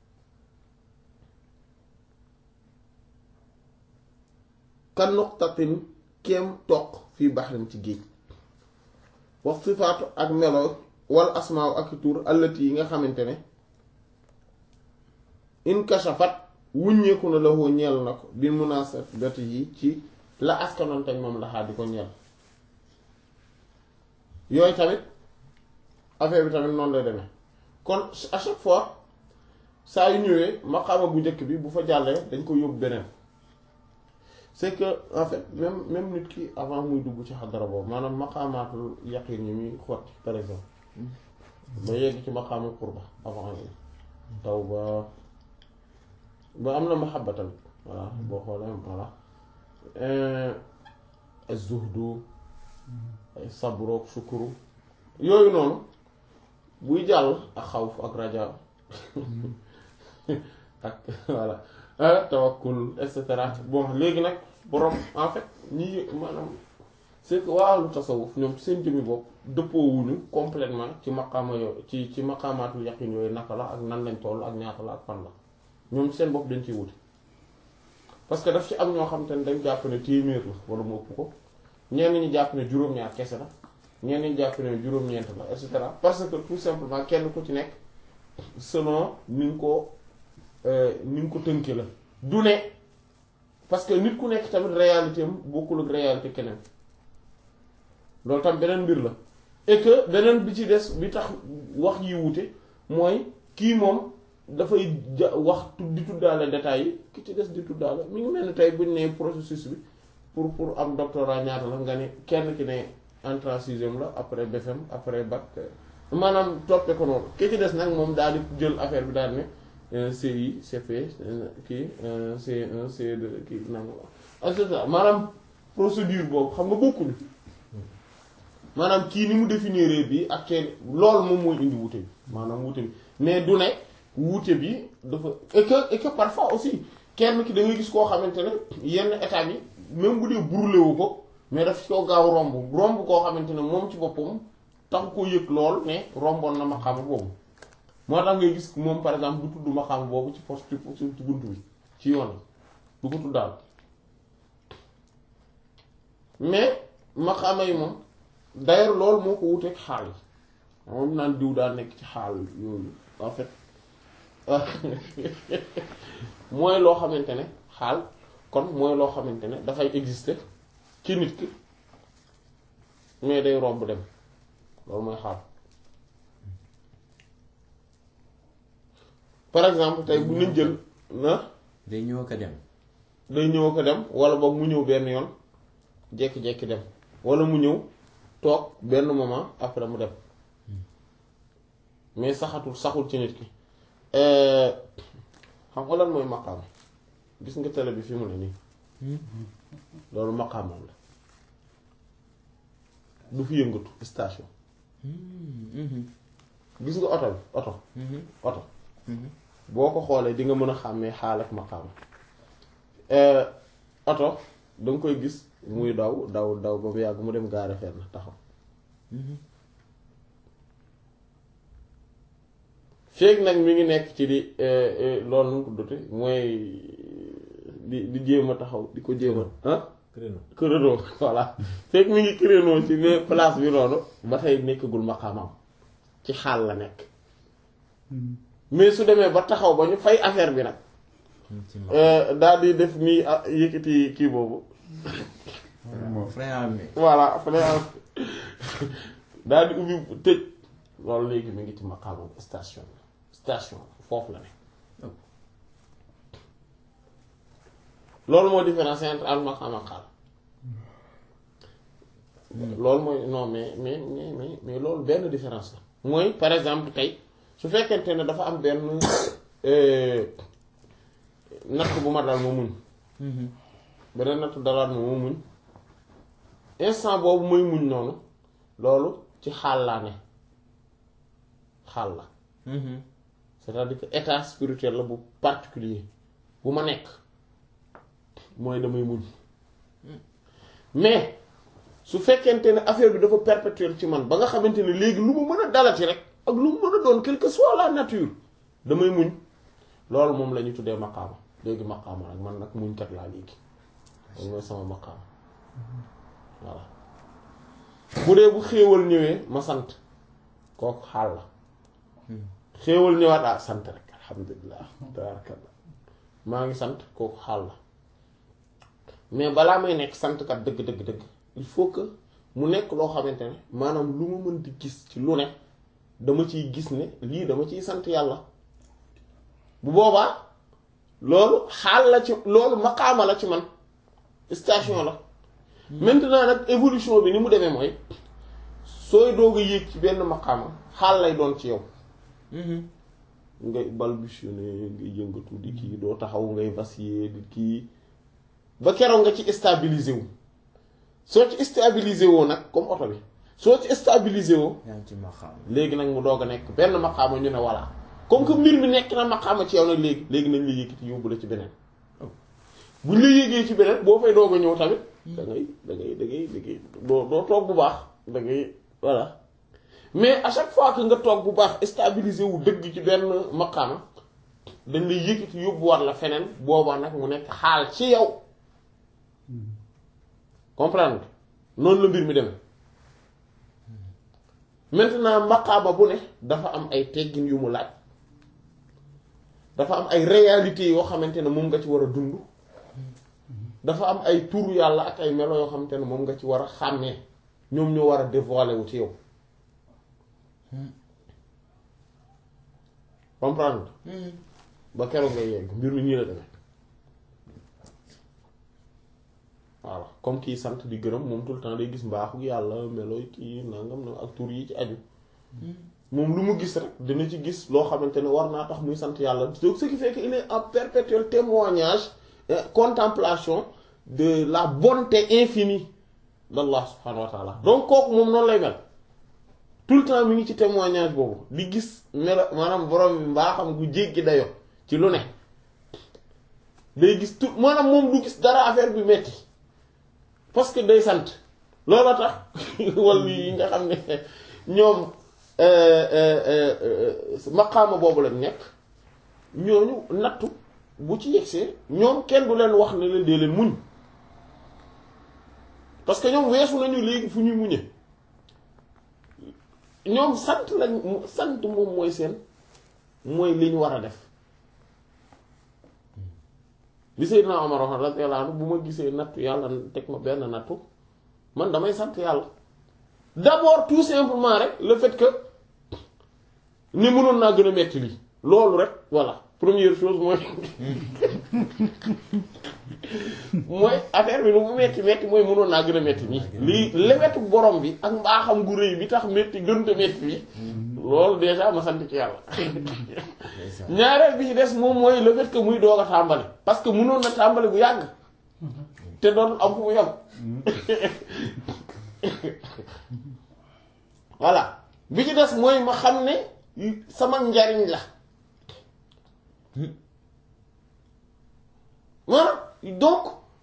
kan nuqtatin kem toq fii baxrin ci géej wax sifaatu ak melo wal asmaaw ak i tur allati yi nga xamante ne inkashafat wuññeeku na la woo ñeel na ko bi munasabati yi ci la askanoonte ak moom laxaa di ko ñeel yooyu tamit affaire bi tamit noonu lay demee kon à chaque fois saa yu ñëwee maqaama bu njëkk bi bu fa jàllee dañ ko yóbbu beneen c'est que en fait même même nit ki avant muy dugg ci xadara boobu maanaam maqaamaatul yaqin yi muy xotti par exemple ba yegg ci maqaamul qurba avant yi taw ba ba am na mahabba tamit voilà boo xoolee voilà az-zuhdu ay sabrook shukuru yooyu noonu buy jàll ak xawf ak raja ak voilà tawakkul et cetera bon léegi nag borom en fait ñi maanaam c'est que waa lu tasawuf ñoom ci seen jëmmi bopp dëppoowuñu complètement ci maqaama yooyu ci ci maqaamaatul yaqin yooyu naka la ak nan lañ toll ak ñaata la ak fan la ñoom seen bopp dañ ciy wuti parce que daf ci am ñoo xam te ne dañ jàpp ne téeméer la wala mu ëpp ko ñenn ñi jàpp ne juróom-ñaar kese la ñenn ñi jàpp ne juróom-ñeent la et cetera parce que tout simplement kenn ku ci nekk selon ni nga ko ni nga ko tënke la du ne parce que nit ku nekk tamit réalité am bokkul ak réalité keneen loolu tam beneen mbir la et que beneen bi ci des bi tax wax yi wute mooy kii moom dafay ja wax di tuddaale détails yi ki ci des di tuddaale mi ngi mel ni tey buñ ne processus bi pour pour am doctorat ñaata la nga ne kenn ki ne entrée en sixième la après BFM après bac maanaam toppe ko noonu ki ci des nag moom daal di jël affaire bi daal ne CI CP kii C1 C2 kii nanga et cetera maanaam procédure boobu xam nga bokkuñu maanaam kii ni mu définir bi ak kenn loolu moom mooy indi wuute bi maanaam wuute bi mais du ne wuute bi dafa et que et que parfois aussi kenn ki da ngay gis koo xamante ne yenn état bi même bu dee brûlé wu ko mais daf koo gaaw romb romb koo xamante ne moom ci boppam tax koo yëg lool ne romboon na maqaama boobu moo tax ngay gis moom par exemple du tudd maqaama boobu ci poste ci bunt bi ci yoon du ko tuddaal mais maqaama yi moom d'ailleurs loolu moo ko wuteeg xaal yi moom naan diw daa nekk ci xaal yooyu en fait mooy loo xamante ne xaal kon mooy loo xamante ne dafay exister ci nit ki mais day romb dem loolu mooy xaal par exemple tey bu nañ jël na day ñëw ko dem day ñëw ko dem wala boog mu ñëw benn yoon jékki-jékki dem wala mu ñëw toog benn moment après mu dem mais saxatul saxul ci nit ki xam nga lan mooy maqaam gis nga télé bi fi mu ne nii loolu maqaamam la du fi yëngatu station gis nga oto bi oto oto boo ko xoolee di nga mën a xàmmee xaal ak maqaam oto danga koy gis muy daw daw daw ba mu yàgg mu dem gaare fenn taxaw feeg nag mi ngi nekk ci di loolu nu mu tuddati mooy di di jéem a taxaw di ko jéem a ah créneau créneau voilà feeg mi ngi créneau ci mais place bi noonu ba tey nekkagul maqaamam ci xaal la nekk mais su demee ba taxaw ba ñu fay affaire bi nag ci ma daal di def nii ah yëkkati kii boobu frein à main voilà fale am daal di ubbi tëj loolu léegi mi ngi ci maqaamam station station foofu la ne loolu moo différence entre al maqaam ak xaal loolu mooy non mais mais mais mais mais loolu benn différence la mooy par exemple tey su fekkente ne dafa am benn natt bu ma dal ma muñ beneen natt dalaat ma ma muñ instant boobu mooy muñ noonu loolu ci xaal laa ne xaal la c'est-à-dire que état spirituel la bu particulier bu ma nekk mooy damay muñ mais su fekkente ne affaire bi dafa perpétuel ci man ba nga xamante ne léegi lu mu mën a dalati rek ak lu mu mën a doon quelle que soit la nature damay muñ loolu moom la ñu tuddee maqaama léegi maqaama nag man nag muñkat laa léegi loolu mooy sama maqaama voilà bu dee bu xéewal ñëwee ma sant kooku xaal la xéewal ñëwaat ah sant rek alhamdulilah tabarakallah maa ngi sant kooku xaal la mais balaa may nekk santkat dëgg dëgg dëgg il faut que mu nekk loo xamante ne maanaam lu ma mën di gis ci lu ne dama ciy gis ne lii dama ciy sant yàlla bu boobaa loolu xaal la ci loolu maqaama la ci man station la maintenant nag évolution bi ni mu demee mooy sooy doog a yéeg ci benn maqaama xaal lay doon ci yow ngay balbutionner ngay yëngatu di kii doo taxaw ngay vaciller di kii ba keroog nga ci stabiliser wu soo ci stabiliser woo nag comme oto bi soo ci stabiliser woo yaa ngi ci ma xam léegi nag mu doog a nekk benn maqaama ñu ne voilà comme que mbir mi nekk na maqaama ci yow nag léegi léegi nañ la yëkkati yóbbu la ci beneen buñ la yéegee ci beneen boo fay doog a ñëw tamit da ngay da ngay da ngay da ngay doo doo toog bu baax da ngay voilà mais à chaque fois que nga toog bu baax stabiliser wu dëgg ci benn maqaama dañ lay yëkkati yóbbuwaat la feneen boobaa nag mu nekk xaal ci yow comprendre noonu la mbir mi demee maintenant maqaama bu ne dafa am ay teggin yu mu laaj dafa am ay réalités yoo xamante ne moom nga ci war a dund dafa am ay tur yàlla ak ay melo yoo xamante ne moom nga ci war a xàmmee ñoom ñoo war a dévoiler wu ci yow comprendre ba keroog ngay yegg mbir mi nii la demee voilà comme kii sant di gërëm moom tout le temps day gis mbaaxu yàlla melo kii nangam na ak tur yi ci aju moom lu mu gis rek dina ci gis loo xamante ne war naa tax muy sant yàlla donc ce qui fait que il est en perpétuel témoignage euh, contemplation de la bonté infinie d'Allah subhanahu wa ta'ala donc kooku moom noonu lay mel tout le temps mi ngi ci témoignage boobu di gis melo maanaam borom bi mbaaxam gu jéggi dayo ci lu ne day gis tout maanaam moom du gis dara affaire bi metti parce que day sant loolu tax wàllu yi nga xam ne ñoom maqaama boobu lañ nekk ñooñu nattu bu ci yegsee ñoom kenn du leen wax ne leen dee leen muñ parce que ñoom weesu nañu léegi fu ñuy muñe ñoom sant lañ sant moom mooy seen mooy li ñu war a def li Seydina Omar wax radiyallahu anhu bu ma gisee nattu yàlla teg ma benn nattu man damay sant yàlla d'abord tout simplement rek le fait que ni mënoon naa gën a metti lii loolu rek voilà première chose mooy mooy affaire bi lu mu metti metti mooy mënoon naa gën a metti nii lii lewetu borom bi ak mbaaxam gu rëy bi tax metti gënta metti bi loolu déjà ma sant ci yàlla ñaareel bi ci des moom mooy le fait que muy doog a tàmbali parce que mënoon na tàmbali bu yàgg te doon am fu mu yem voilà bi ci des mooy ma xam ne sama njariñ la maanaam donc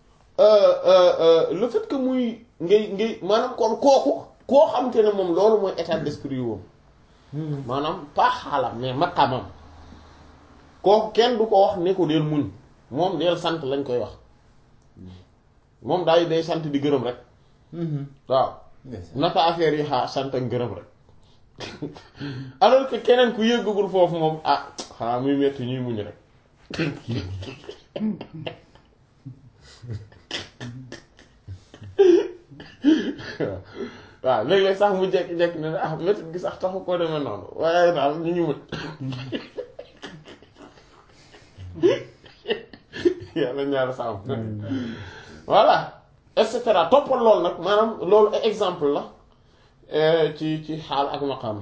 le fait que muy ngay ngay maanaam kon kooku koo xam te ne moom loolu mooy état d'esprit woom maanaam pas xaalam mais maqamam kooku kenn du ko wax ne ko deel muñ moom deel sant lañ koy wax moom daay day sant di gërëm rek waaw naka affaire yi xaa sant ak gërëm rek alors que keneen ku yëggagul foofu moom ah xanaa muy metti ñuy muñ rek waaw léeg-léeg sax mu jekki-jekki ne ah métti gi sax taxu koo demee noonu waaye daal ñu ñu muñ yàlla ñaar sàmm voilà et cetera toppal loolu nag maanaam loolu ay exemple la ci ci xaal ak maqaam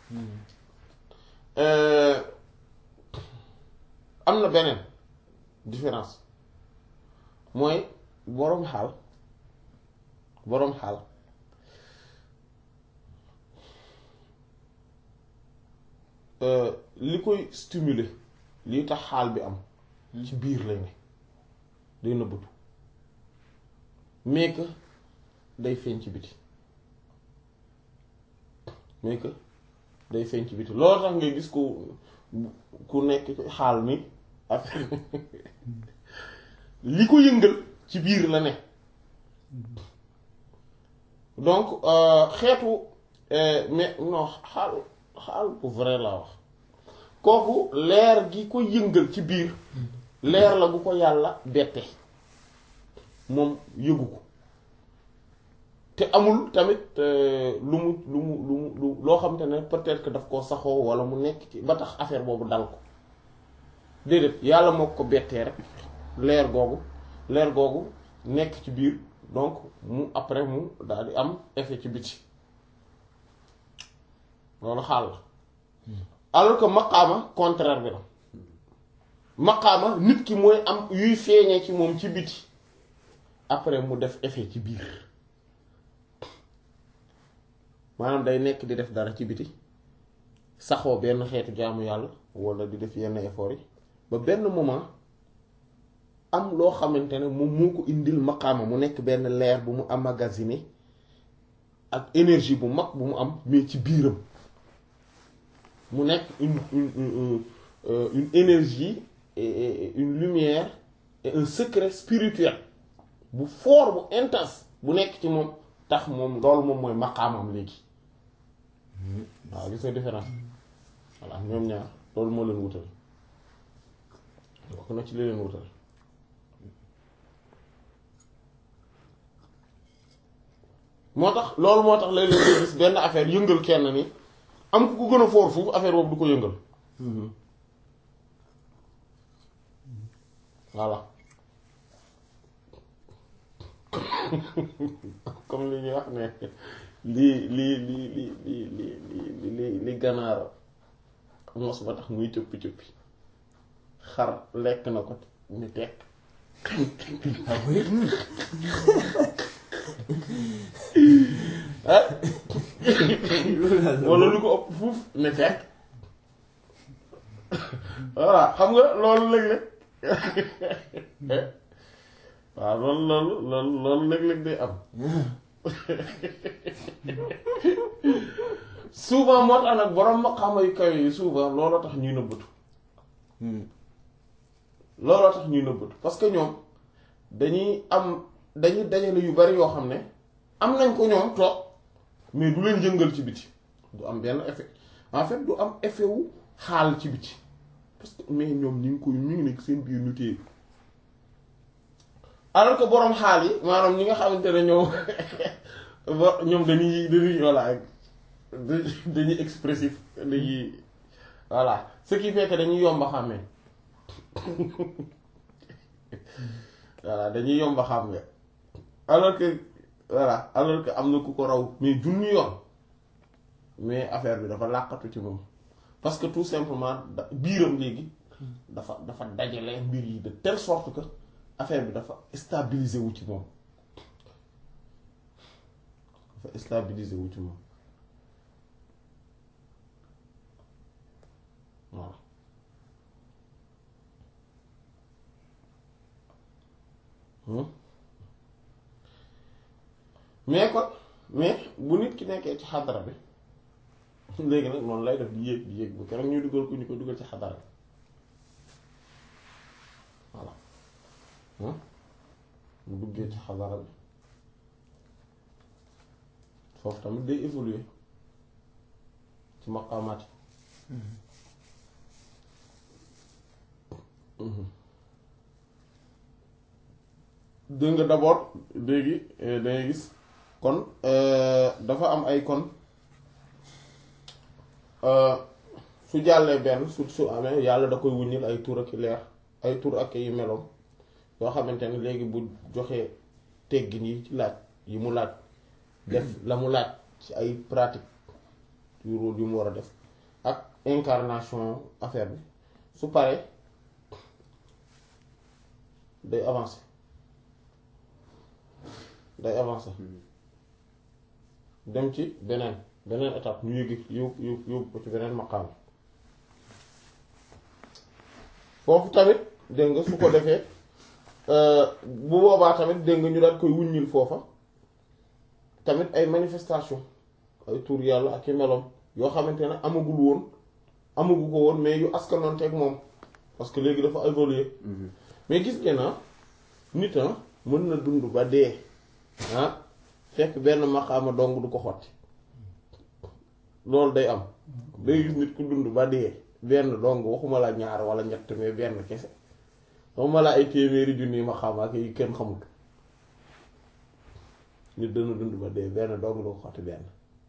am na beneen différence mooy boroom xaal boroom xaal li koy stimuler li tax xaal bi am ci biir lay ne day nëbbatu mais que day feeñ ci biti mais que day feeñ ci biti loolu tax ngay gis ku ku nekk ci xaal ni ak li ko yëngal ci biir la ne donc xeetu mais non xaal xaal bu vrai laa wax kooku leer gi ko yëngal ci biir leer la bu ko yàlla bette moom yëgu ko te amul tamit lu mu lu mu lu mu lu loo xam te ne peut-être que daf koo saxoo walla mu nekk ci ba tax affaire boobu dal ko déedéet yàlla moo ko bettee rek leer googu leer googu nekk ci biir donc mu après mu daal di am effet ci biti loolu xaal la alors que maqaama contraire bi la maqaama nit ki mooy am yuy feeñee ci moom ci biti après mu def effet ci biir maanaam day nekk di def dara ci biti saxoo benn xeetu jaamu yàlla walla di def yenn effort yi ba benn moment am loo xamante ne moom moo ko indil maqaama mu nekk benn leer bu mu emmagasiné ak énergie bu mag bu mu am mais ci biiram mu nekk une une une énergie et une lumière et un secret spirituel bu fort bu intense bu nekk ci moom tax moom loolu moom mooy maqaamam léegi waaw gis nga différence voilà ñoom ñaar loolu moo leen wutal bokk na ci li leen wutal moo tax loolu moo tax léeg-léeg ngay gis benn affaire yëngal kenn ni am ku ko gën a foor foofu affaire boobu du ko yëngal voilà comme li ñuy wax ne lii lii lii lii lii lii lii li ganaar mos ba tax muy cëppi cëppi xar lekk na ko ni tekk wala lu ko ëpp fuuf ne tekk voilà xam nga loolu léeg-léeg waaw loolu loolu loolu loolu léeg-léeg day am souvent moo tax nag borom maqaama yu kaw yi souvent looloo tax ñuy nëbbatu looloo tax ñuy nëbbatu parce que ñoom dañuy am dañuy dajale yu bari yoo xam ne am nañ ko ñoom toog mais du leen jëngal ci biti du am benn effet en fait du am effet wu xaal ci biti parce que mais ñoom ñu ngi koy ñu ngi nekk seen biir ñu téye alors que borom xaal yi maanaam ñi nga xamante ne ñoom bo- ñoom dañuy dañuy voilà dañuy expressif dañuy voilà ce qui fait que dañuy yomba xàmmee voilà dañuy yomba xàmmee alors que voilà alors que am na ku ko raw mais junni yoon mais affaire bi dafa làqatu ci moom parce que tout simplement da biiram léegi dafa dafa dajale mbir yi de telle sorte que affaire bi dafa stabiliser wu ci moom dafa stabiliser wu ci moom voilà Hmm. mais kon mais bu nit ki nekkee ci xadara bi léegi nag noonu lay def di yéeg di yéeg bu keroog ñuy dugal ko ñu ko dugal ci xadara bi voilà Hmm. mu duggee ci xadara bi foofu tamit day évoluer ci maqaamaat yi Mhm. dégg nga d'abord léegi eh, dangay gis kon euh, dafa am ay kon euh, su jàllee benn su su amee yàlla da koy wuññil ay tur ak i leer ay tur ak i meloom yoo xamante ne léegi bu joxee teggin yi ci laaj yi mu laaj def la mu laaj ci ay pratique yu rôle yu mu war a def ak incarnation affaire bi su paree day avancer day avancer dem ci beneen beneen étape ñu yëgi yóbbu yóbbu yóbbu ko ci beneen maqaam foofu tamit dégg nga su ko defee bu boobaa tamit dégg nga ñu daal koy wuññil foofa tamit ay manifestation ay tur yàlla ak i meloom yoo xamante ne amagul woon amagu ko woon mais yu askanoon teg moom parce que léegi dafa évoluer mais gis ngeen ah nit ah mën na dund ba dee ah fekk benn maqaama dong du ko xotti loolu day am day gis nit ku dund ba dee benn dong waxuma la ñaar wala ñett mais benn kese waxuma la ay téeméeri junni maqaama ak yi kenn xamut nit dana dund ba dee benn dong du ko xotti benn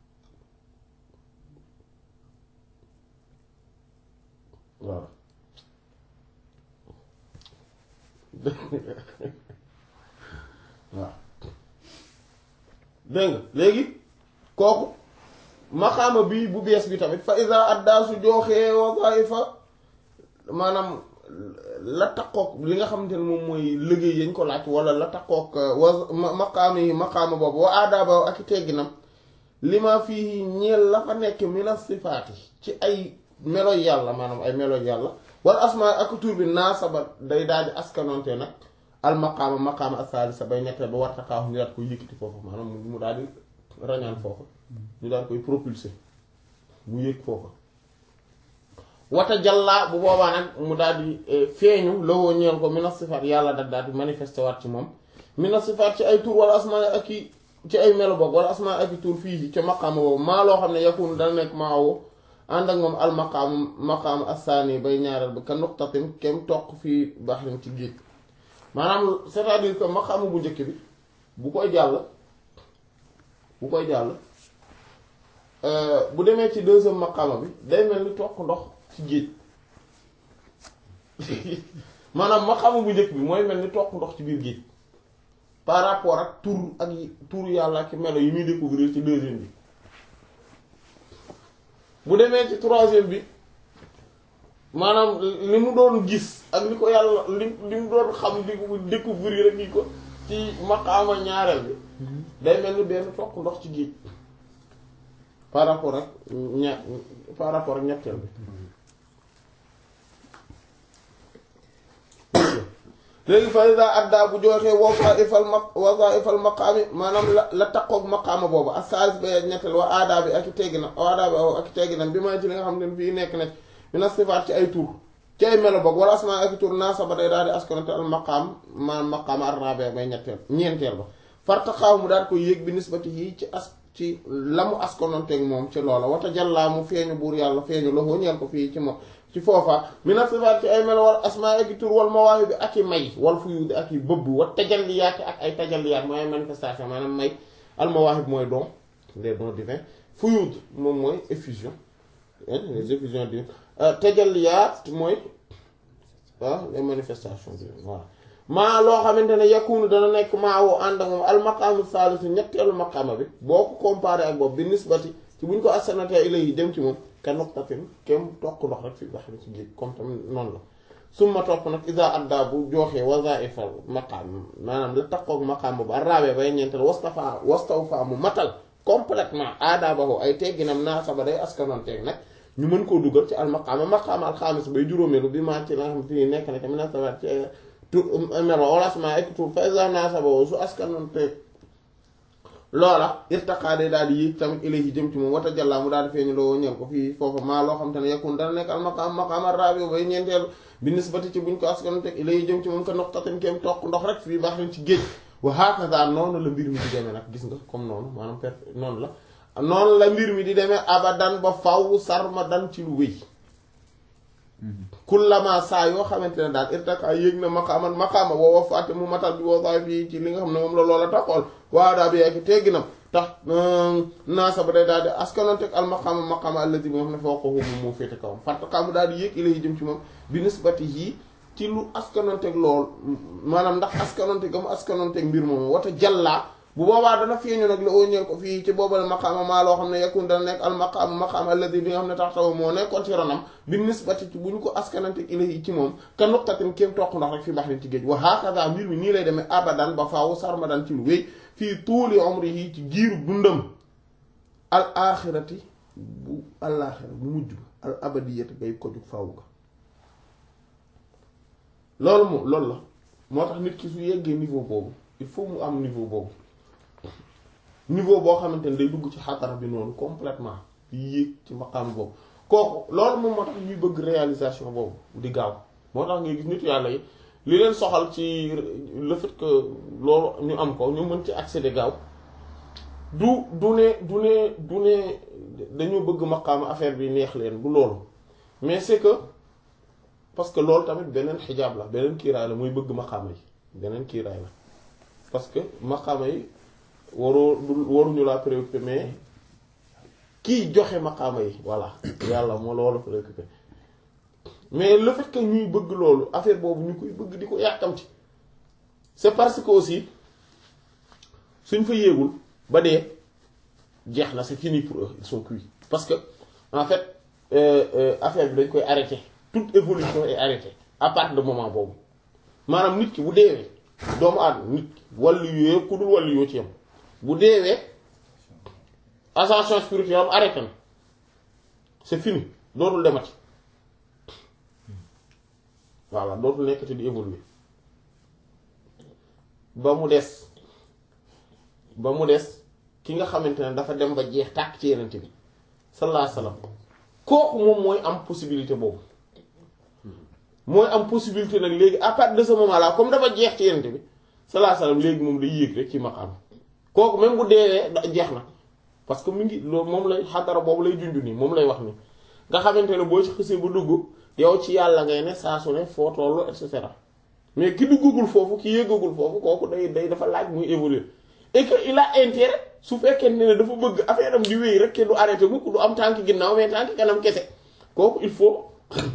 waaw waaw dégg nga léegi kooku maqaama bi bu bees bi tamit fa iza adda su jooxee wadaifa maanaam la takkook li nga xamante ne moom mooy liggéey yañ ko laaj wala la takkook wa maqaama yi maqaama boobu wa aadaaba ak i tegginam li ma fii ñeel la fa nekk mina sifaati ci ay melo yàlla maanaam ay melo yàlla wala asmaa ak tur bi naasaba day daal di askanoonte nag al maqaama maqaama as-saalisa bay ñetteel ba warta xaafu ñu daal koy yëkkati foofu maanaam mu daal di rañaan foofu ñu daal koy propulser mu yëg foofu wata jàllaa bu boobaa nag mu daal di feeñu lowoo ñeel ko mina sifaat yàlla da daal di manifesté waat ci moom mina sifaat ci ay tur wala asmaa ak i ci ay melo boog wala asmaa ak i tur fii ca maqaama boobu maa loo xam ne yakunu dana nekk maawo ànd ak moom al maqaam maqaam assaani bay ñaareel ba ka nuqtatin kem toq fii baxrin ci géej maanaam c'est-à-dire que maqaama bu njëkk bi bu koy jàll bu koy jàll bu demee ci deuxième maqaama bi day mel ni toq ndox ci géej maanaam maqaama bu njëkk bi mooy mel ni toq ndox ci biir géej par rapport ak tur ak tur yàlla ak melo yi muy découvrir ci deuxième bi bu demee ci troisième bi maanaam li mu doon gis ak li ko yàlla li li mu doon xam di ko découvrir rek ni ko ci maqaama ñaareel bi day mel ni benn toq ndox ci géej par rapport ak ña par rapport ak ñetteel bi léegi fa iza adda bu joxee wazaifal ma wazaifal maqaami maanaam la la taqoog maqaama boobu ak saalis ba ñetteel wa aadaa bi ak i tegginam aadaa bi ak i tegginam bi may ci li nga xam ne fii nekk na mina sifaat ci ay tur ci ay melo boog wala asmaa ak i tur naasaba day daal di askanante al maqaam maanaam maqaama ar-rabi' bay ñetteel ñeenteel ba fartaqaaw mu daal koy yéeg bi nisbati yi ci as ci la mu askanonteeg moom ci loola wata jàllaa mu feeñu buur yàlla feeñu la ñeel ko fii ci moom ci foofa mina sifaat ci ay melo wal asmaa ak tur wal mawaahib ak i may wal fuyuud ak i bëbb wa tajalliyaat ak ay tajalliyaat mooy ay manifestation maanaam may al mawaahib mooy don les dons divins fuyuud moom mooy effusion les effusions divines tajalliyaat mooy ah les manifestations divines voilà maa loo xamante ne yakunu dana nekk maa woo ànd ak moom al maqaamu saalisu ñetteelu maqaama bi boo ko comparé ak boobu bi nisbati ci buñ ko assanatee ilayhi dem ci moom ka nuqtatin kem toq ndox rek fi baxri ci géej comme tamit noonu la summa topp nag isa adda bu jooxee wazaifal maqaam maanaam la taqoog maqaam boobu arraabee bay ñeenteel wastafa wastawfa mu matal complètement aadaabahu ay tegginam naasaba day askanoon teeg nag ñu mën koo dugal ci al maqaama maqaama alxaamis bay juróomeelu bi maa ci la nga xam te ni nekk na ci munasabat ci tur melo wala asmaa ak tur fa isa naasaba su askanoon teeg loola irtaqaa day daal di yéeg tamit ilayhi jëm ci moom wata jàllaa mu daal di feeñu loo ñeel ko fii foofu maa loo xam te ne yakun dana nekk al maqaam maqaam ar-rabi bay ñeenteelu bi nisbati ci buñ ko askanoon teg ilayhi jëm ci moom ka noqtatin kéem toq ndox rek fii baax nañ ci géej wa hakaza noonu la mbir mi di demee nag gis nga comme noonu maanaam per noonu la noonu la mbir mi di demee abadan ba faw sarmadan ci lu wéy kullama saa yoo xamante ne daal irtaka yéeg na maqaaman maqaama woowa fàtte mu matal bi woowaay fii ci li nga xam ne moom la loola taxool waa daa bi yekk tegginam tax naasa ba day daal di askanoon teg al maqaama maqaama alladi bi nga xam ne foo ko moom moo féete kawam fartaka mu daal di yéeg ilayi jëm ci moom bi nisbatihi ci lu askanoon teg lool maanaam ndax askanoon teg am askanoon teg mbir moom wata jàllaa bu boobaa dana feeñu nag la óñeel ko fii ci boobale maqaama maa loo xam ne yakun dana nekk al maqaama maqaama alladi bi nga xam ne tax taw moo nekkoon ci ronam bi nisbati ci bu ñu ko askanante ilahi ci moom ka nuqtatin kéem toq ndox rek fi baxrin ci géej wa hakaza mbir mi nii lay demee abadan ba faaw sarmadan ci lu wéy fii tuuli umrihi ci giiru dundam al axirati bu alaxira bu mujj ba al abadiyati ngay ko jug faaw ga loolu moom loolu la moo tax nit ki su yeggee niveau boobu il faut mu am niveau boobu niveau boo xamante ne day dugg ci xatara bi noonu complètement di yéeg ci maqaam boobu kooku loolu moom moo tax ñuy bëgg réalisation boobu di gaaw moo tax ngay gis nit yàlla yi li leen soxal ci le fait que loolu ñu am ko ñu mën ci accéder gaaw du du ne du ne du ne dañoo bëgg maqaam affaire bi neex leen du loolu mais c'est que parce que loolu tamit beneen xijaab la beneen kiiraay la muy bëgg maqaama yi beneen kiiraay la parce que maqaama yi waroo du waruñu laa préoccupé mais kiy joxe maqaama yi voilà yàlla moo loolu préoccupé mais le fait que ñuy bëgg loolu affaire boobu ñu koy bëgg di ko yàkkamti c'est parce que aussi suñ fa yéegul ba dee jeex na c'est fini pour eux ils sont cuits parce que en fait affaire bi dañ koy arrêter toute évolution est arrêtée à partir de moment boobu maanaam nit ki bu deewee doomu aadama nit ki wàllu yooyu ku dul wàllu yoo ci yam bu deewee ascension spirituelle am arrêté na c'est fini dootul demati voilà dootul nekkati di évoluer ba mu des ba mu des ki nga xamante ne dafa dem ba jeex tàkk ci yenente bi sallallahu alayhi wasallam kooku moom mooy am possibilité boobu mooy am possibilité nag léegi à partir de ce moment là comme dafa jeex ci yenente bi sallallahu alayhi wasallam léegi moom day yéeg rek ci maqaam kooku même bu deewee jeex na parce que mu ngi loolu moom lay xadara boobu lay junj nii moom lay wax ni nga xamante ne boo ci xësee bu dugg yow ci yàlla ngay ne saa su ne foo tollu et cetera mais ki duggagul foofu ki yéegagul foofu kooku day day dafa laaj muy évoluer et que il a intérêt su fekkee ne dafa bëgg affaire am di wéy rek kenn du arrêté mukk du am tànk ginnaaw mais tànk kanam kese kooku il faut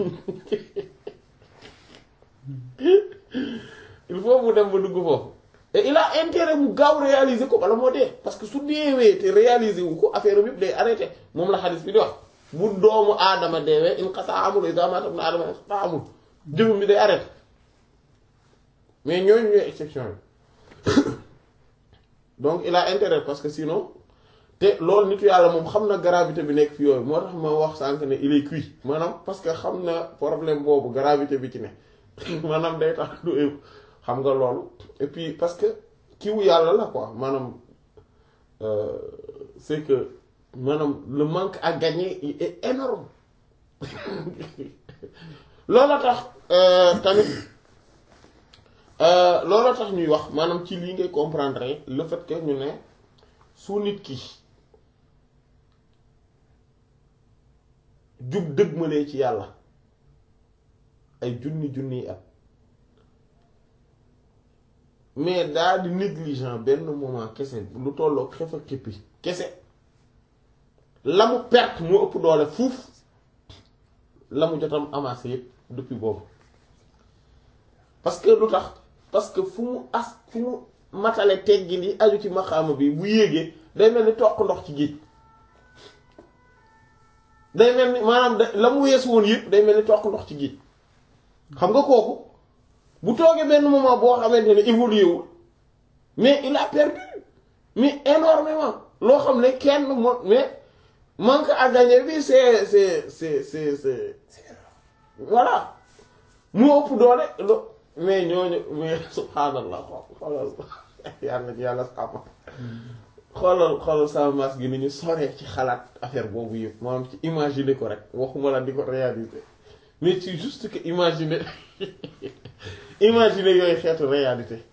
il faut mu dem ba dugg foofu et il a intérêt mu gaaw réaliser ko bala moo dee parce que su deewee te réaliser wu ko affaire am yëpp day arrêté moom la xadis bi di wax bu doomu aadama deewee in xasa amul iza mata ibnu aadama in xasa amul jëfam bi day arrêté mais ñooñu ñooy exception yi donc il a intérêt parce que sinon te loolu nitu yàlla moom xam na gravité bi nekk fi yooyu moo tax ma wax sànq ne il est cuit maanaam parce que xam na problème boobu gravité bi ci ne maanaam day tax du xam nga loolu et puis parce que kiwu yàlla la quoi maanaam c'est que maanaam le manque à gagner est énorme loola tax tamit loola tax ñuy wax maanaam ci lii ngay comprendre le fait que ñu ne su nit ki jub dëgmalee ci yàlla ay junni junniy at mais daal di négligent benn moment kese lu tolloo xef ak xippi kese la mu perte moo ëpp doole fuuf la mu jotam amassé yépp depuis boobu parce que lu tax parce que fu mu as fu mu matale teggin yi aju ci maqaama bi bu yéegee day mel ni toq ndox ci géej day mel ni maanaam da la mu wees woon yëpp day mel ni toq ndox ci géej xam nga kooku bu toogee benn moment boo xamante ne évolué wul mais il a perdu mais énormément loo xam ne kenn mo mais manque à gagner bi c'est c'est c'est c'est c'est voilà mu ëpp doole lo mais ñooñu mais subhaanallah xoolal yàlla yàlla sàmm xoolal xoolal sama mas gi ni ñu soree ci xalaat affaire boobu yëpp maanaam ci imaginer ko rek waxuma la di ko réaliser mais c'est juste que imaginer imaginer yooyu xeetu réalité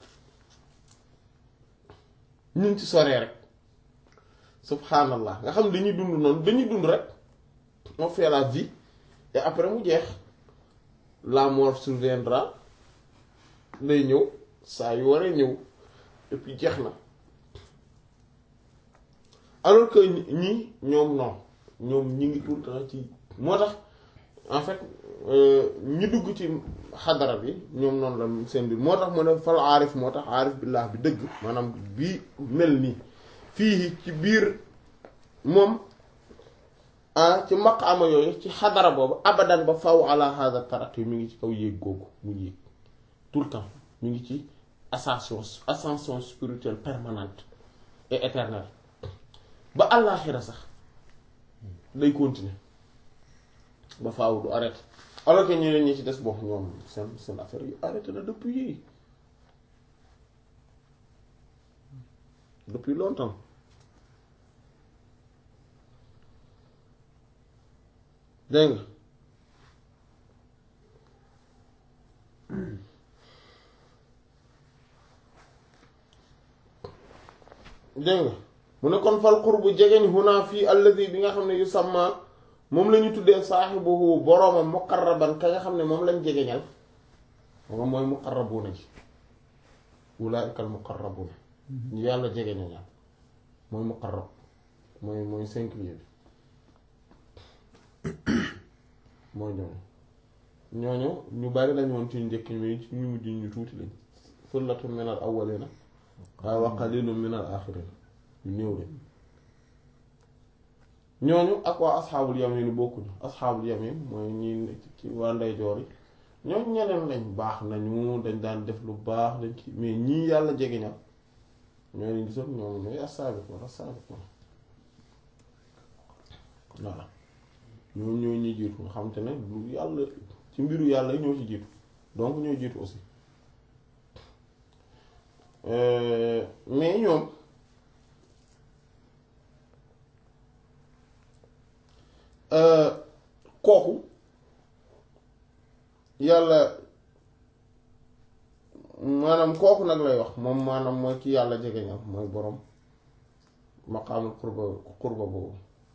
ñu ngi ci soree rek subhanallah nga xam dañuy dund noonu dañuy dund rek on fait la vie et après mu jeex la mort surviendra day ñëw saa yu waree ñëw et puis jeex na alors que ñi ñoom non ñoom ñi ngi tout le temps ci moo tax en fait ñi dugg ci xadara bi ñoom noonu la seen biir moo tax mu ne fal aarif moo tax aarif billah bi dëgg maanaam bii mel nii fii ci biir moom ah ci maqaama yooyu ci xadara boobu abadan ba faw ala hada tarat mi ngi ci kaw yéeg googu mu yéeg tout le temps mi ngi ci ascension ascension spirituelle permanente et éternelle ba àllaaxira sax day continuer ba faaw du arrêté alors que ñeneen ñi ci des boo ñoom seen seen affaire yu arrêté na depuis depuis longtemps dégg nga dégg nga mu ne kon fal qurbu jegeñ huna fii allazi bi nga xam ne yu sàmma moom la ñu tuddee saaxibuhu boroomam muqarraban ka nga xam ne moom lañ jegeñal moom mooy muqarrabuna ji ulaa'ika al muqarrabuna ñu yàlla jegeñal mooy muqarrab mooy mooy singulier bi mooy ñooñu ñooñu ñu bari lañ woon ci njëkk mi ci ñu mujj ñu tuuti lañ sullatun minal awwalina waaye wa qalilun minal aaxirina ñu néew de ñooñu ak waa asxaabul yamin bokkuñu asxaabul yamin mooy ñi ci waa ndeyjoor yi ñoom ñeneen lañ baax nañu dañ daan def lu baax dañ ci mais ñii yàlla jegeñal ñoo leen gisoon ñoom ñooy as-saabiquun as-saabiquun voilà ñoo ñoo ñuy jiitu nga xam te ne lu yàlla ci mbiru yàlla ñoo ci jiitu donc ñoo jiitu aussi mais ñoom kooku yàlla maanaam kooku nag lay wax moom maanaam mooy ki yàlla jegeñal mooy boroom maqaamul qurba qurba boobu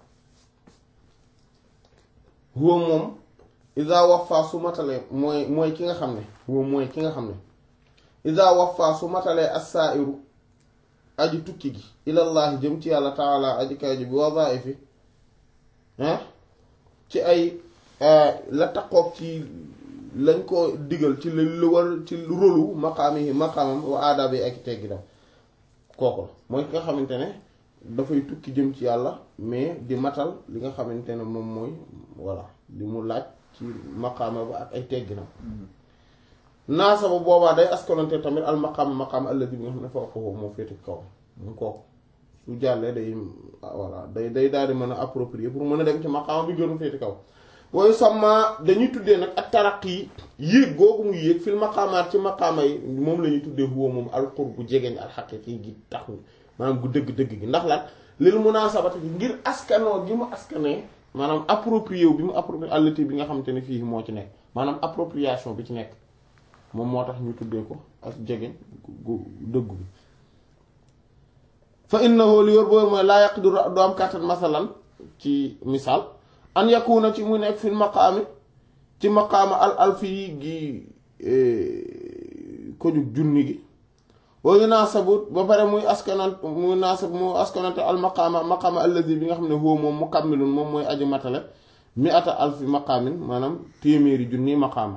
huwa moom iza wafa su matalee mooy mooy ki nga xam ne huwa mooy ki nga xam ne iza wafa su matalee as-sa'iru aji tukki gi ilallahi jëm ci yàlla taala aji kay ji bi wadaifi ah ci ay la taqoog ci lañ ko digal ci lu war ci rôlu maqaami maqaamam wa aadabi ak tegginam kooku la mooy ki nga xamante ne dafay tukki jëm ci yàlla mais di matal li nga xamante ne moom mooy voilà li mu laaj ci maqaama ba ak ay tegginam naasa ba boobaa day askanante tamit al maqaam maqaam alladi bi nga xam ne fawqahu moo féete kaw mu kooku su jàllee day voilà day day daal di mën a approprier pour mën a dem ci maqaama bi gënu féete kaw wooyu sama dañuy tuddee nag ak taraq yi yéeg googu muy yéeg fil maqaamaat ci maqaama yi moom la ñuy tuddee huwa moom alqur bu jegeñ alxaqiqi gi tax maanaam gu dëgg-dëgg gi ndax lan lil munaasabati gi ngir askanoo gi mu askanee maanaam approprié wu bi mu approprié allati bi nga xamante ne fii moo ci nekk maanaam appropriation bi ci nekk moom moo tax ñu tuddee ko ak jegeñ gu dëggu bi fa innahu li wër boobu mooy laa yaqdiru du am kàttan masalan ci misaal an yakuna ci mu nekk fil maqaami ci maqaama al alfi gi ko jug junni gi wa yunasabu ba pare muy askanant muy nasab mu askanante al maqaama maqaama allazi bi nga xam ne huwa moom mukammilun moom mooy aji matale mi ata alfi maqaamin maanaam téeméeri junni maqaama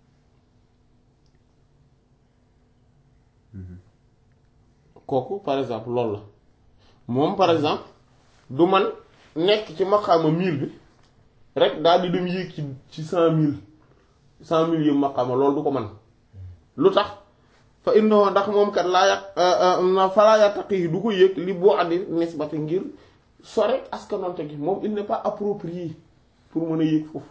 kooku par exemple loolu la moom par exemple du man nekk ci maqaama mille bi rek daal di dem yéeg ci ci cent mille cent mille yëpp maqaama loolu du ko man lu tax fa innahu ndax moom kat laa yàq falaa yattaqi du ko yëg li boo andi nisbati ngir sore askanonte gi moom il n'est pas approprié pour mën a yéeg foofu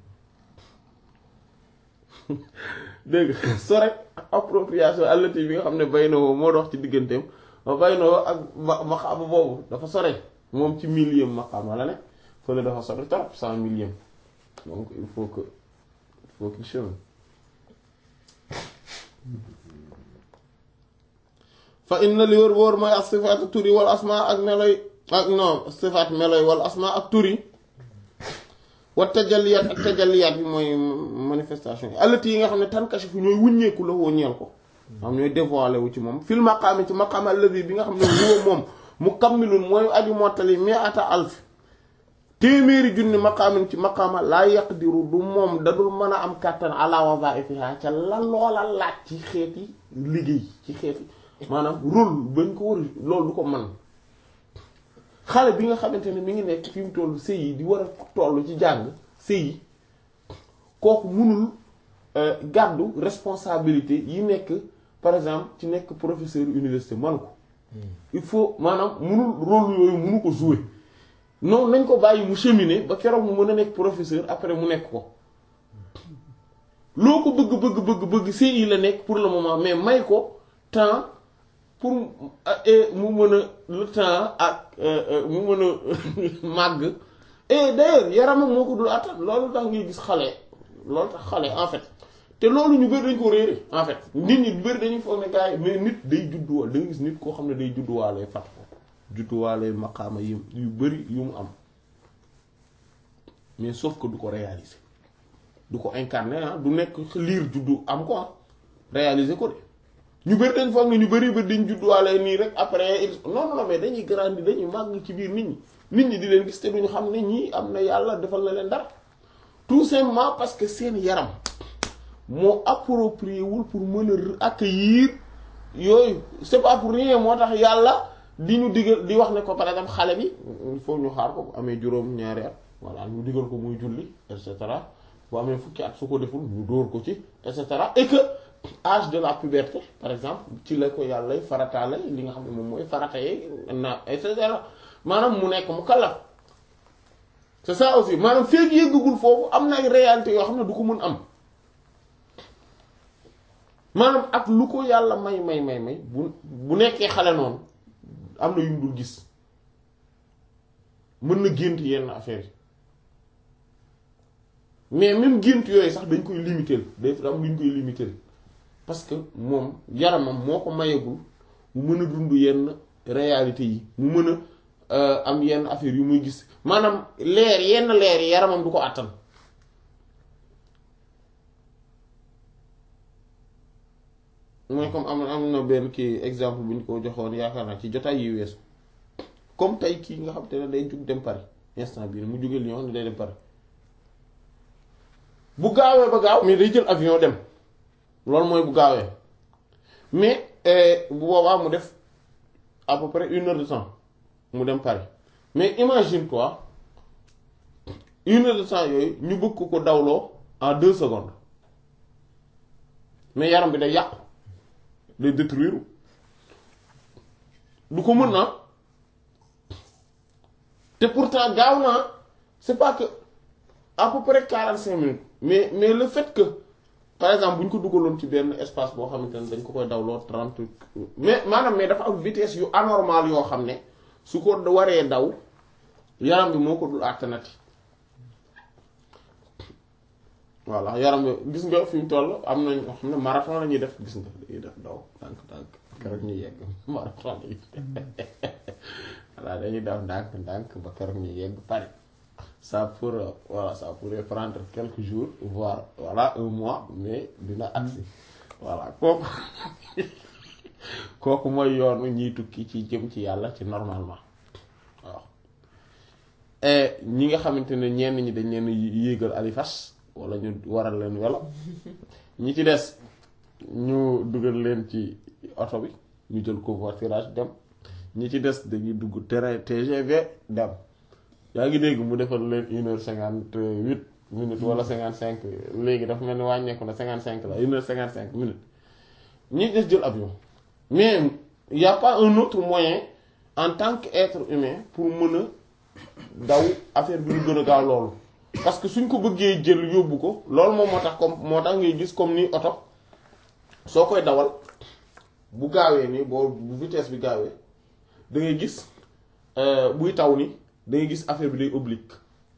dégg nga sore appropriation allati bi nga xam ne bay na woo moo dox ci digganteem ba bay na woo ak ma maqaama boobu dafa sore moom ci millième maqaama la ne fële dafa sore trop cent millième donc il faut que il faut qu'il chemine fa inna li wër wóor mooy ak sifaatu turi wal asma ak meloy ak non sifaat meloy wal asma ak turi wa tajalliyaat ak tajalliyaat bi mooy manifestation yi allati yi nga xam ne tankashifu ñooy wuññeeku la woo ñeel ko xam ñooy dévoilé wu ci moom fil maqaami ci maqaam alladi bi nga xam ne huwa moom mukammilun mooy aju mottali mi'ata alf téeméeri junni maqaamin ci maqaama laa yaqdiru du moom dadul mën a am kàttan ala wadaifiha ca la loola laaj ci xeeti liggéey ci xeeti maanaam rôle bañ ko war loolu du ko mën xale bi nga xamante ne mi ngi nekk fi mu toll sëy yi di war a toll ci jàng sëy yi kooku munul gàddu responsabilité yi nekk par exemple ci nekk professeur université man ko il faut maanaam munul rôle yooyu munu ko jouer non nañ ko bàyyi mu cheminer ba keroog mu mën a nekk professeur après mu nekk ko loo ko bëgg bëgg bëgg bëgg CI la nekk pour le moment mais may ko temps pour mu mën a le temps ak mu mën a màgg et d'ailleurs yaramam moo ko dul attan loolu tax ngay gis xale loolu tax xale en fait te loolu ñu bëri dañ ko réere en fait nit ñi bëri dañuy foog ne gars yi mais nit day judduwaale da nga gis nit koo xam ne day judduwaale fat ko judduwaale maqaama yi yu bëri yu mu am mais sauf que du ko réaliser du ko incarner ah du nekk liir juddu am ko ah réaliser ko de ñu bëri dañ foog ne ñu bëri bëri dañ judduwaale nii rek après non non mais dañuy grandir dañuy màgg ci biir nit ñi nit ñi di leen gis te duñu xam ne ñii am na yàlla defal na leen dara tout simplement parce que seen yaram moo approprié wul pour mën a accueillir yooyu c'est pas pour rien moo tax yàlla di ñu digal di wax ne ko par exemple xale bi il faut ñu xaar ko bu amee juróom ñaari at voilà ñu digal ko muy julli et cetera bu amee fukki at su ko deful ñu dóor ko ci et cetera et que âge de la puberté par exemple ci la ko yàlla farataale li nga xam ne moom mooy farataye na et cetera maanaam mu nekk mu kallaf c'est ça aussi maanaam feeg yëggagul foofu am na ay réalité yoo xam ne du ko mën am maanaam ak lu ko yàlla may may may may bu bu nekkee xale noonu am na yu mu dul gis mën na gént yenn affaires yi mais même gént yooyu sax dañ koy limiter day am lu ñu koy limiter parce que moom yaramam moo ko mayagul mu mën a dund yenn réalité yi mu mën a am yenn affaires yu muy gis maanaam leer yenn leer yi yaramam du ko àttan mooy comme am am na benn kii exemple bu ñu ko joxoon yaakaar naa ci jotaay yi weesu comme tey kii nga xam te ne day jug dem Paris instant bii mu jóge Lyon ne day dem Paris bu gaawee ba gaaw mais day jël avion dem loolu mooy bu gaawee mais bu boobaa mu def à peu près une heure de temps mu dem Paris mais imagine toi une heure de temps yooyu ñu bëgg ko ko dawloo en deux secondes mais yaram bi day yàqu day détruire du ko mën na te pourtant gaaw naa c'est pas que à peu près quarante cinq minutes mais mais le fait que par exemple bu ñu ko dugaloon ci benn espace boo xamante ne dañ ko koy dawloo trente mais maanaam mais dafa am vitesse yu anormal yoo xam ne su ko waree daw yaram bi moo ko dul àttanati voilà yaram bi gis nga fi mu toll am nañ ñoo xam ne marathon la ñuy def gis nga dañuy def daw ndànk ndànk keroog ñu yegg marathon la ñuy voilà dañuy daw ndànk ndànk ba keroog ñu yegg Paris ça pour voilà ça pourrait prendre quelques jours voire voilà un mois mais dina agsi voilà kooku kooku mooy yoonu ñiy tukki ci jëm ci yàlla ci normalement waaw ñi nga xamante ne ñenn ñi dañ leen yéegal alifas wala ñu waral leen welo ñi ci des ñu dugal leen ci oto bi ñu jël covoiturage dem ñi ci des dañuy dugg terrain TGV dem yaa ngi dégg mu defal leen une heure cinquante huit minutes wala cinquante cinq léegi dafa mel ni wàññeeku na cinquante cinq la une heure cinquante cinq minutes ñi des jël avion mais y a pas un autre moyen en tant qu'être humain pour mën a daw affaire bi ñu gën a gaaw loolu parce que suñ ko bëggee jël yóbbu ko loolu moom moo tax comme moo tax ngay gis comme ni oto soo koy dawal bu gaawee nii boo bu vitesse bi gaawee da ngay gis buy taw ni da ngay gis affaire bi day oblique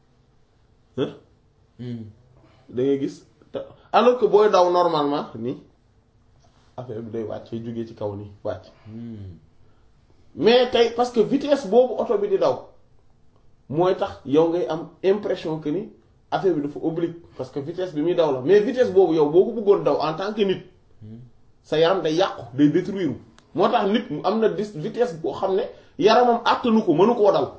da ngay gis alors que booy daw normalement nii affaire bi day wàccee jógee ci kaw nii wàcc mais tey parce que vitesse boobu oto bi di daw mooy tax yow ngay am impression que ni affaire bi dafa oblique parce que vitesse bi muy daw la mais vitesse boobu yow boo ko bëggoon daw en tant que nit sa yaram day yàqu day détruire moo tax nit mu am na dis vitesse boo xam ne yaramam àttanu ko mënu koo daw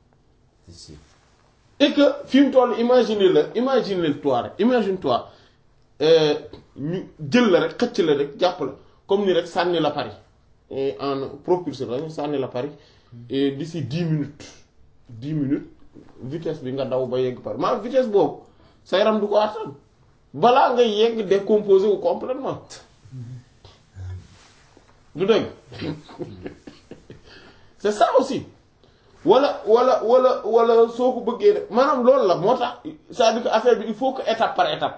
et que fi mu toll imagine la imagine toi rek imagine toi ñu jël la rek xëcc la rek jàpp la comme ni rek sànni la Paris en propulseur la ñu sànni la Paris et d'ici dix minutes dix minutes vitesse bi nga daw ba yegg Paris maanaam vitesse boobu sa yaram du ko àttan balaa ngay yegg décomposé wu complètement du dëgg c'est ça aussi wala wala wala wala soo ko bëggee def maanaam loolu la moo tax c'est-à-dire que affaire bi il faut que étape par étape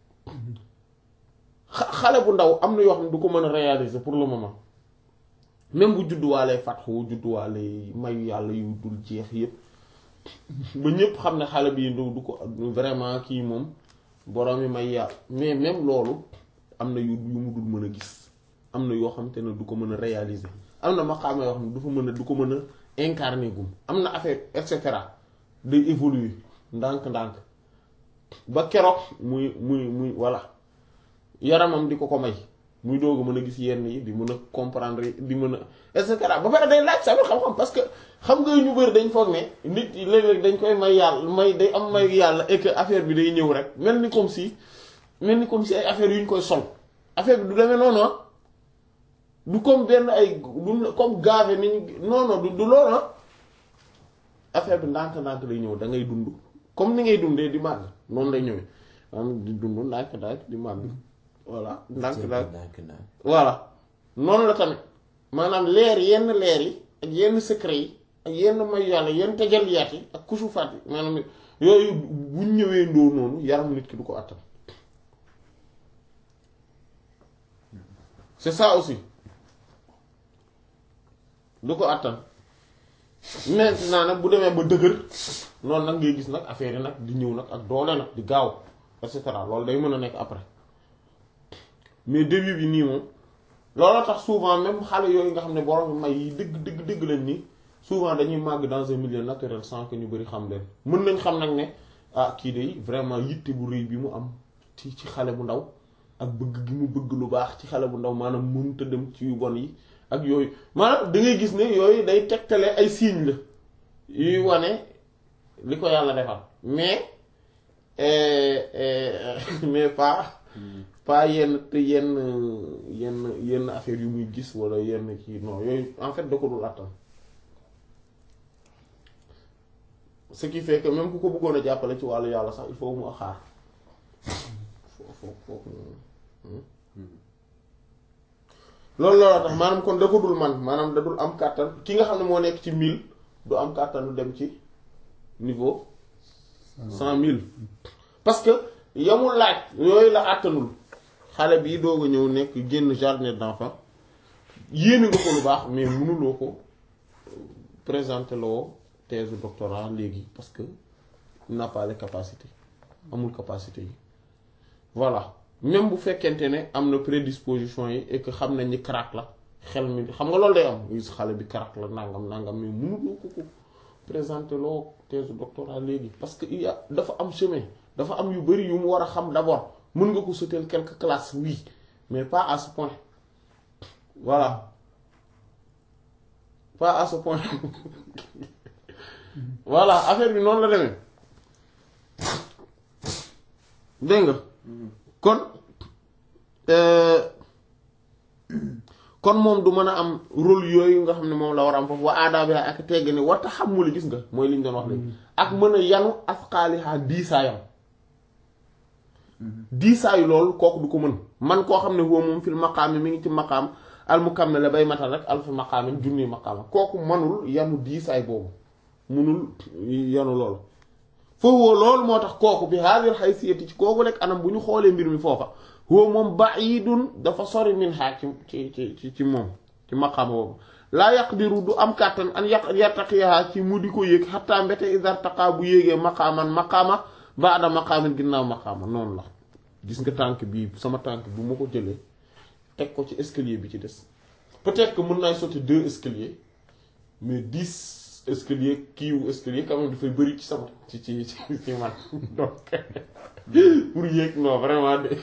xale bu ndaw am na yoo xam ne du ko mën a réaliser pour le moment même bu judduwaalee fatxu judduwaalee mayu yàlla yu dul jeex yépp ba ñépp xam ne xale bi du ko vraiment kii moom borom yi may yàlla mais même loolu am na yu yu mu dul mën a gis am na yoo xam te ne du ko mën a réaliser am na maqaama yoo xam ne du fa mën a du ko mën a incarner gum am na affaire et cetera day évoluer ndànk-ndànk ba keroog muy muy muy voilà yaramam di ko ko may muy doog a mën a gis yenn yi di mën a comprendre di mën a et cetera ba pare day laaj sama xam-xam parce que xam nga ñu bëri dañ foog ne nit yi léeg-léeg dañ koy may yàlla may day am may yàlla et que affaire bi day ñëw rek mel ni comme si mel ni comme si ay affaires yu ñu koy sol affaire bi du demee noonu du comme benn ay du comme gaave ni ñu non non du du loolu affaire bi ndànk-ndànk lay ñëw da ngay dund comme ni ngay dundee di màgg noonu lay ñëwee maanaam di dund ndànk-ndànk di màgg voilà ndànk-ndànk voilà noonu la tamit maanaam leer yenn leer yi ak yenn secret yi ak yenn may yàlla yenn tajaliyaat yi ak kusufaat yi maanaam yooyu buñ ñëwee ndoo noonu yaram nit ki du ko àttan c'est ça aussi du ko àttan maintenant nag bu demee ba dëgër noonu nag ngay gis nag affaire yi nag di ñëw nag ak doole nag di gaaw et cetera loolu day mën a nekk après mais début bi nii moom loolu tax souvent même xale yooyu nga xam ne borom may yi dëgg dëgg dëgg lañ ni souvent dañuy màgg dans un milieu naturel sans que ñu bari xam leen mën nañ xam nag ne ah kii de vraiment yitte bu rëy bi mu am ci ci xale bu ndaw ak bëgg gi mu bëgg lu baax ci xale bu ndaw maanaam mënut a dem ci yu bon yi ak yooyu maanaam da ngay gis ne yooyu day tegtale ay signes la yuy wane li ko yàlla defal mais mais pas pas yenn te yenn yenn yenn affaire yu muy gis wala yenn kii non yooyu en fait da ko dul attan ce qui fait que même ku ko bëggoon a jàppale ci wàllu yàlla sax il faut mu xaar foo foo loolu looloo tax maanaam kon da ko dul man maanaam da dul am kàttan ki nga xam ne moo nekk ci mille du am kàttanu dem ci niveau cent mille parce que yamul laaj yooyu la àttanul xale bii doog a ñëw nekk génn jardin d'enfant yéene nga ko lu baax mais mënuloo ko présenter loo thèse doctorat léegi parce que il n'a pas les capacités amul capacité yi voilà même bu fekkente ne am na prédisposition yi et que xam nañ ni crack la xel mi xam nga loolu day am gis xale bi crack la nangam nangam mais mënuloo ko ko présenter loo thèse doctorat léegi parce que il y a dafa am chemin dafa am yu bari yu mu war a xam d'abord mën nga ko sauter quelques classes oui mais pas à ce point voilà pas à ce point voilà affaire bi noonu la demee dégg nga kon kon moom du mën a am rôle yooyu nga xam ne moom la war a am foofu wa aadaabi ak tegg ni war taxamuli gis nga mooy li ñu doon wax léegi ak mën a yanu asqaaliha diisaayam diisaayu loolu kooku du ko mën man koo xam ne huwa moom fil maqaami mi ngi ci maqaam al mukammil la bay matal rek alfa maqaamin junni maqaama kooku manul yanu diisaay boobu munul yanu loolu foofu loolu moo tax kooku bi haadir haysiyati ci kooku rek anam bu ñu xoolee mbir mi foofa huwa moom ba'idun dafa sori min haa ci ci ci ci moom ci maqaama boobu laa yaqdiru du am kàttan an yaq yartaqiyaha ci mu di ko yéeg xataa mbete isartaqa bu yéegee maqaaman maqaama baada maqaamin ginnaaw maqaama noonu la gis nga tànk bii sama tànk bu ma ko jëlee teg ko ci escalier bi ci des peut-être que mën naa sauter deux escaliers mais dix escalier kiiwu escalier quand même dafay bëri ci sama ci ci ci man donc pour yéeg non vraiment de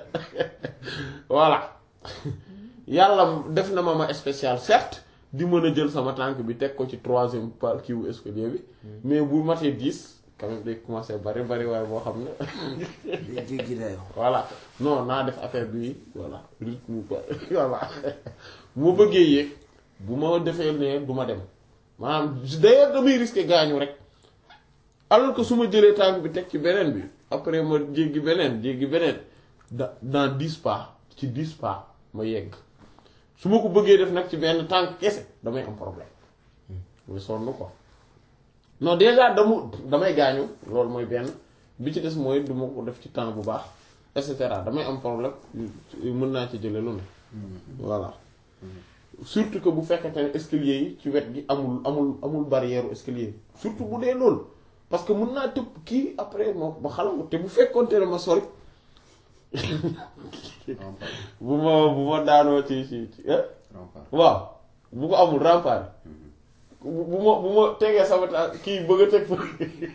voilà yàlla def na ma ma spécial certes di mën a jël sama tànk bi teg ko ci troisième par kiiwu escalier bi mais bu matee dix quand même day commencer bari bari waaye boo xam ne day jéggi dayoo. voilà non naa def affaire bi voilà rythme quoi voilà bu ma bëggee yéeg bu ma defee ne du ma dem maanaam d'ailleurs damay risquer gaañu rek alors que su ma jëlee tànk bi teg ci beneen bi après ma jéggi beneen jéggi beneen da dans dix pas ci dix pas ma yegg su ma ko bëggee def nag ci benn tànk kese damay am problème muy sonn quoi non déjà damu damay gaañu loolu mooy benn bi ci des mooy du ma ko def ci temps bu baax et cetera damay am problème mën naa ci jële lu ne voilà surtout que bu fekkente ne escalier yi ci wet gi amul amul amul barrière escalier yi surtout bu dee loolu parce que mën naa tëb kii après moo ma xalaat te bu fekkonte ne ma sori bu ma bu ma daanoo ci ci ci waaw bu ko amul rempart bu ma bu ma tegee sama ta kii bëgg a teg fa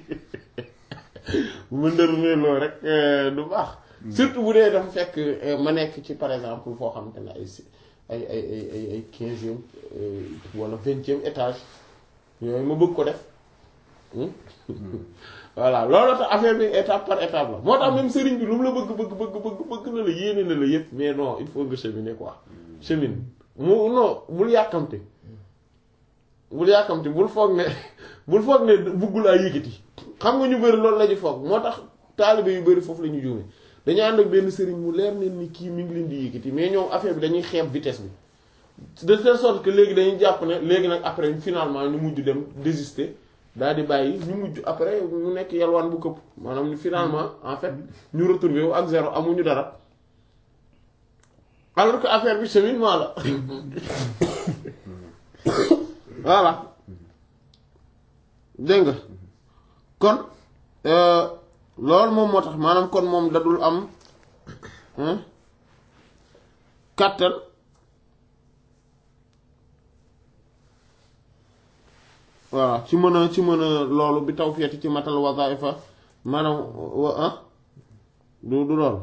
bu ma ndërmee loolu rek du baax surtout bu dee dafa fekk ma nekk ci par exemple foo xamante ne ay si ay ay ay ay ay quinzième wala vingtième étage yooyu ma bëgg ko def voilà loolu tax affaire bi étape par étape la moo tax même sëriñ bi lu mu la bëgg bëgg bëgg bëgg bëgg na la yéene na la yépp mais non il faut nga cheminer quoi chemine mu non bul yàkkamte bul yàkkamte bul foog ne bul foog ne buggulaa yëkkati xam nga ñu bëri loolu la ñu foog moo tax taalibe yu bëri foofu la ñu juume dañu ànd ak benn sëriñ mu leer leen ni kii mi ngi leen di yëkkati mais ñoom affaire bi dañuy xeeb vitesse bi de telle sorte que léegi dañuy jàpp ne léegi nag après finalement ñu mujj dem désister daal di bàyyi ñu mujj après mu nekk yalwaan bu këpp maanaam finalement en fait ñu retrouvé wu ak zéro amuñu dara alors que affaire bi cheminement la voilà dégg nga kon loolu moom moo tax maanaam kon moom dadul am kàttan voilà ci mën a ci mën a loolu bi taw feeti ci matal wazaifa maanaam wa ah du du loolu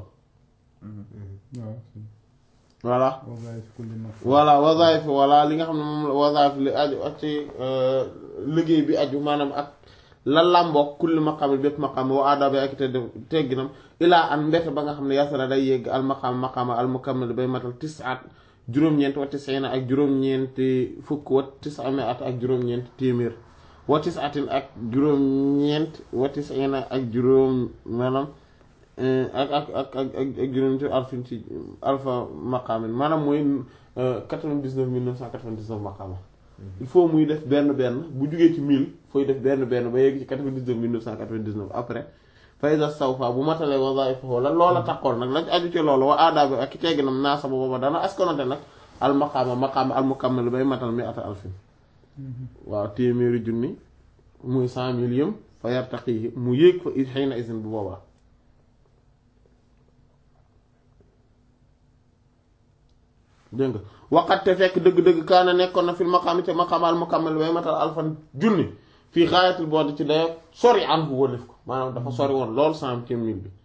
voilà voilà wazaif voilà li nga xam ne moom la wazaif li aju ak ci liggéey bi aju maanaam ak la làmboog kulli maqaam bépp maqaam wa aadabe ak te tegginam ilaa an mbete ba nga xam ne yasara day yegg al maqaam maqaama al mukammal bay matal tisaat juróom-ñeent wa tisina ak juróom-ñeenti fukk wa tisame at ak juróom-ñeent téeméer wa tisatin ak juróom-ñeent wa tisina ak juróom maanaam ak ak ak ak ak juróom-ñeent alfin ci alfa maqaamin maanaam mooy quatre-vingt-dix-neuf mille neuf cent quatre-vingt-dix-neuf maqaama il faut muy def benn benn bu jugee ci mille fooy def benn benn ba yegg ci quatre-vingt-dix-neuf mille neuf cent quatre-vingt-dix-neuf après fayda sawfa bu matalee wazaifahu la loola taxoon nag lañ aju ci loolu wa aadaabi ak ki tegginam naa sa booba dana askonante nag al maqaama maqaama al mukammal bay matal mi ata alfin waaw téeméeri junni muy cent mille yëm fa yartaqi mu yéeg fa xëy na isin bu boobaa dégg nga waxat te fekk dëgg-dëgg kaana nekkoon na fil maqaami te maqaama al mukammal bay matal alfan junni fii xaayatul boodi ci dayo sori an bu wëlif ko maanaam dafa sori woon lool centième mille bi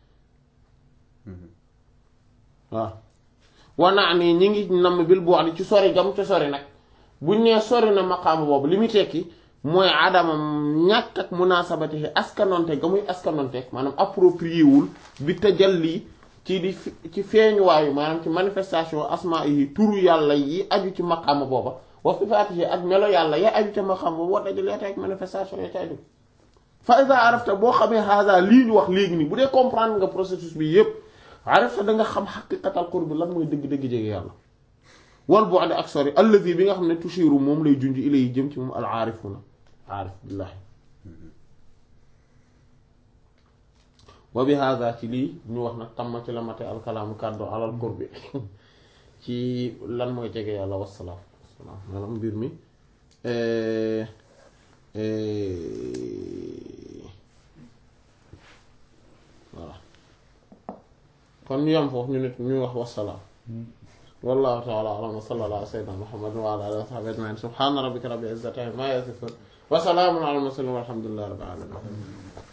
waaw wanaa nii ñi ngi namm bil boodi ci sori gam ca sori nag buñ nee sori na maqaama boobu li muy tekki mooy adamam ñàkk ak munaasabati askanonte ga muy askanonte maanaam approprié wul bi tajalli ci di ci feeñuwaayu maanaam ci manifestation asmaa yi turu yàlla yi aju ci maqaama booba wa sifaatihi ak melo yàlla ya aju ca maqaama booba war dajaleete ak manifestation ya ca aju fa iza arafta boo xamee haza lii ñu wax léegi nii bu dee comprendre nga processus bi yépp arafta da nga xam xaqiqatal qurbi lan mooy dëgg-dëgg jege yàlla wal bu'd ak sori allazi bi nga xam ne tushiru moom lay junj ilay jëm ci moom al aarifuna aarif billahi wa bi hada ci lii ñu wax nag tamma ci la mate alkalaamu kàddu alal qurbi ci lan mooy jege yàlla wassalaam wassalaam maanaam mbir mi voilà kon ñu yam foofu ñu nit ñu wax wassalaam wallahu ta'ala a'lam wa sallallahu ala sayyidina muhammadin wa ala alihi wa sahbihi ajma'in subhana rabbika rabbil izzati amma yasifun wa salamun ala al mursalin walhamdulillahi rabbil alamin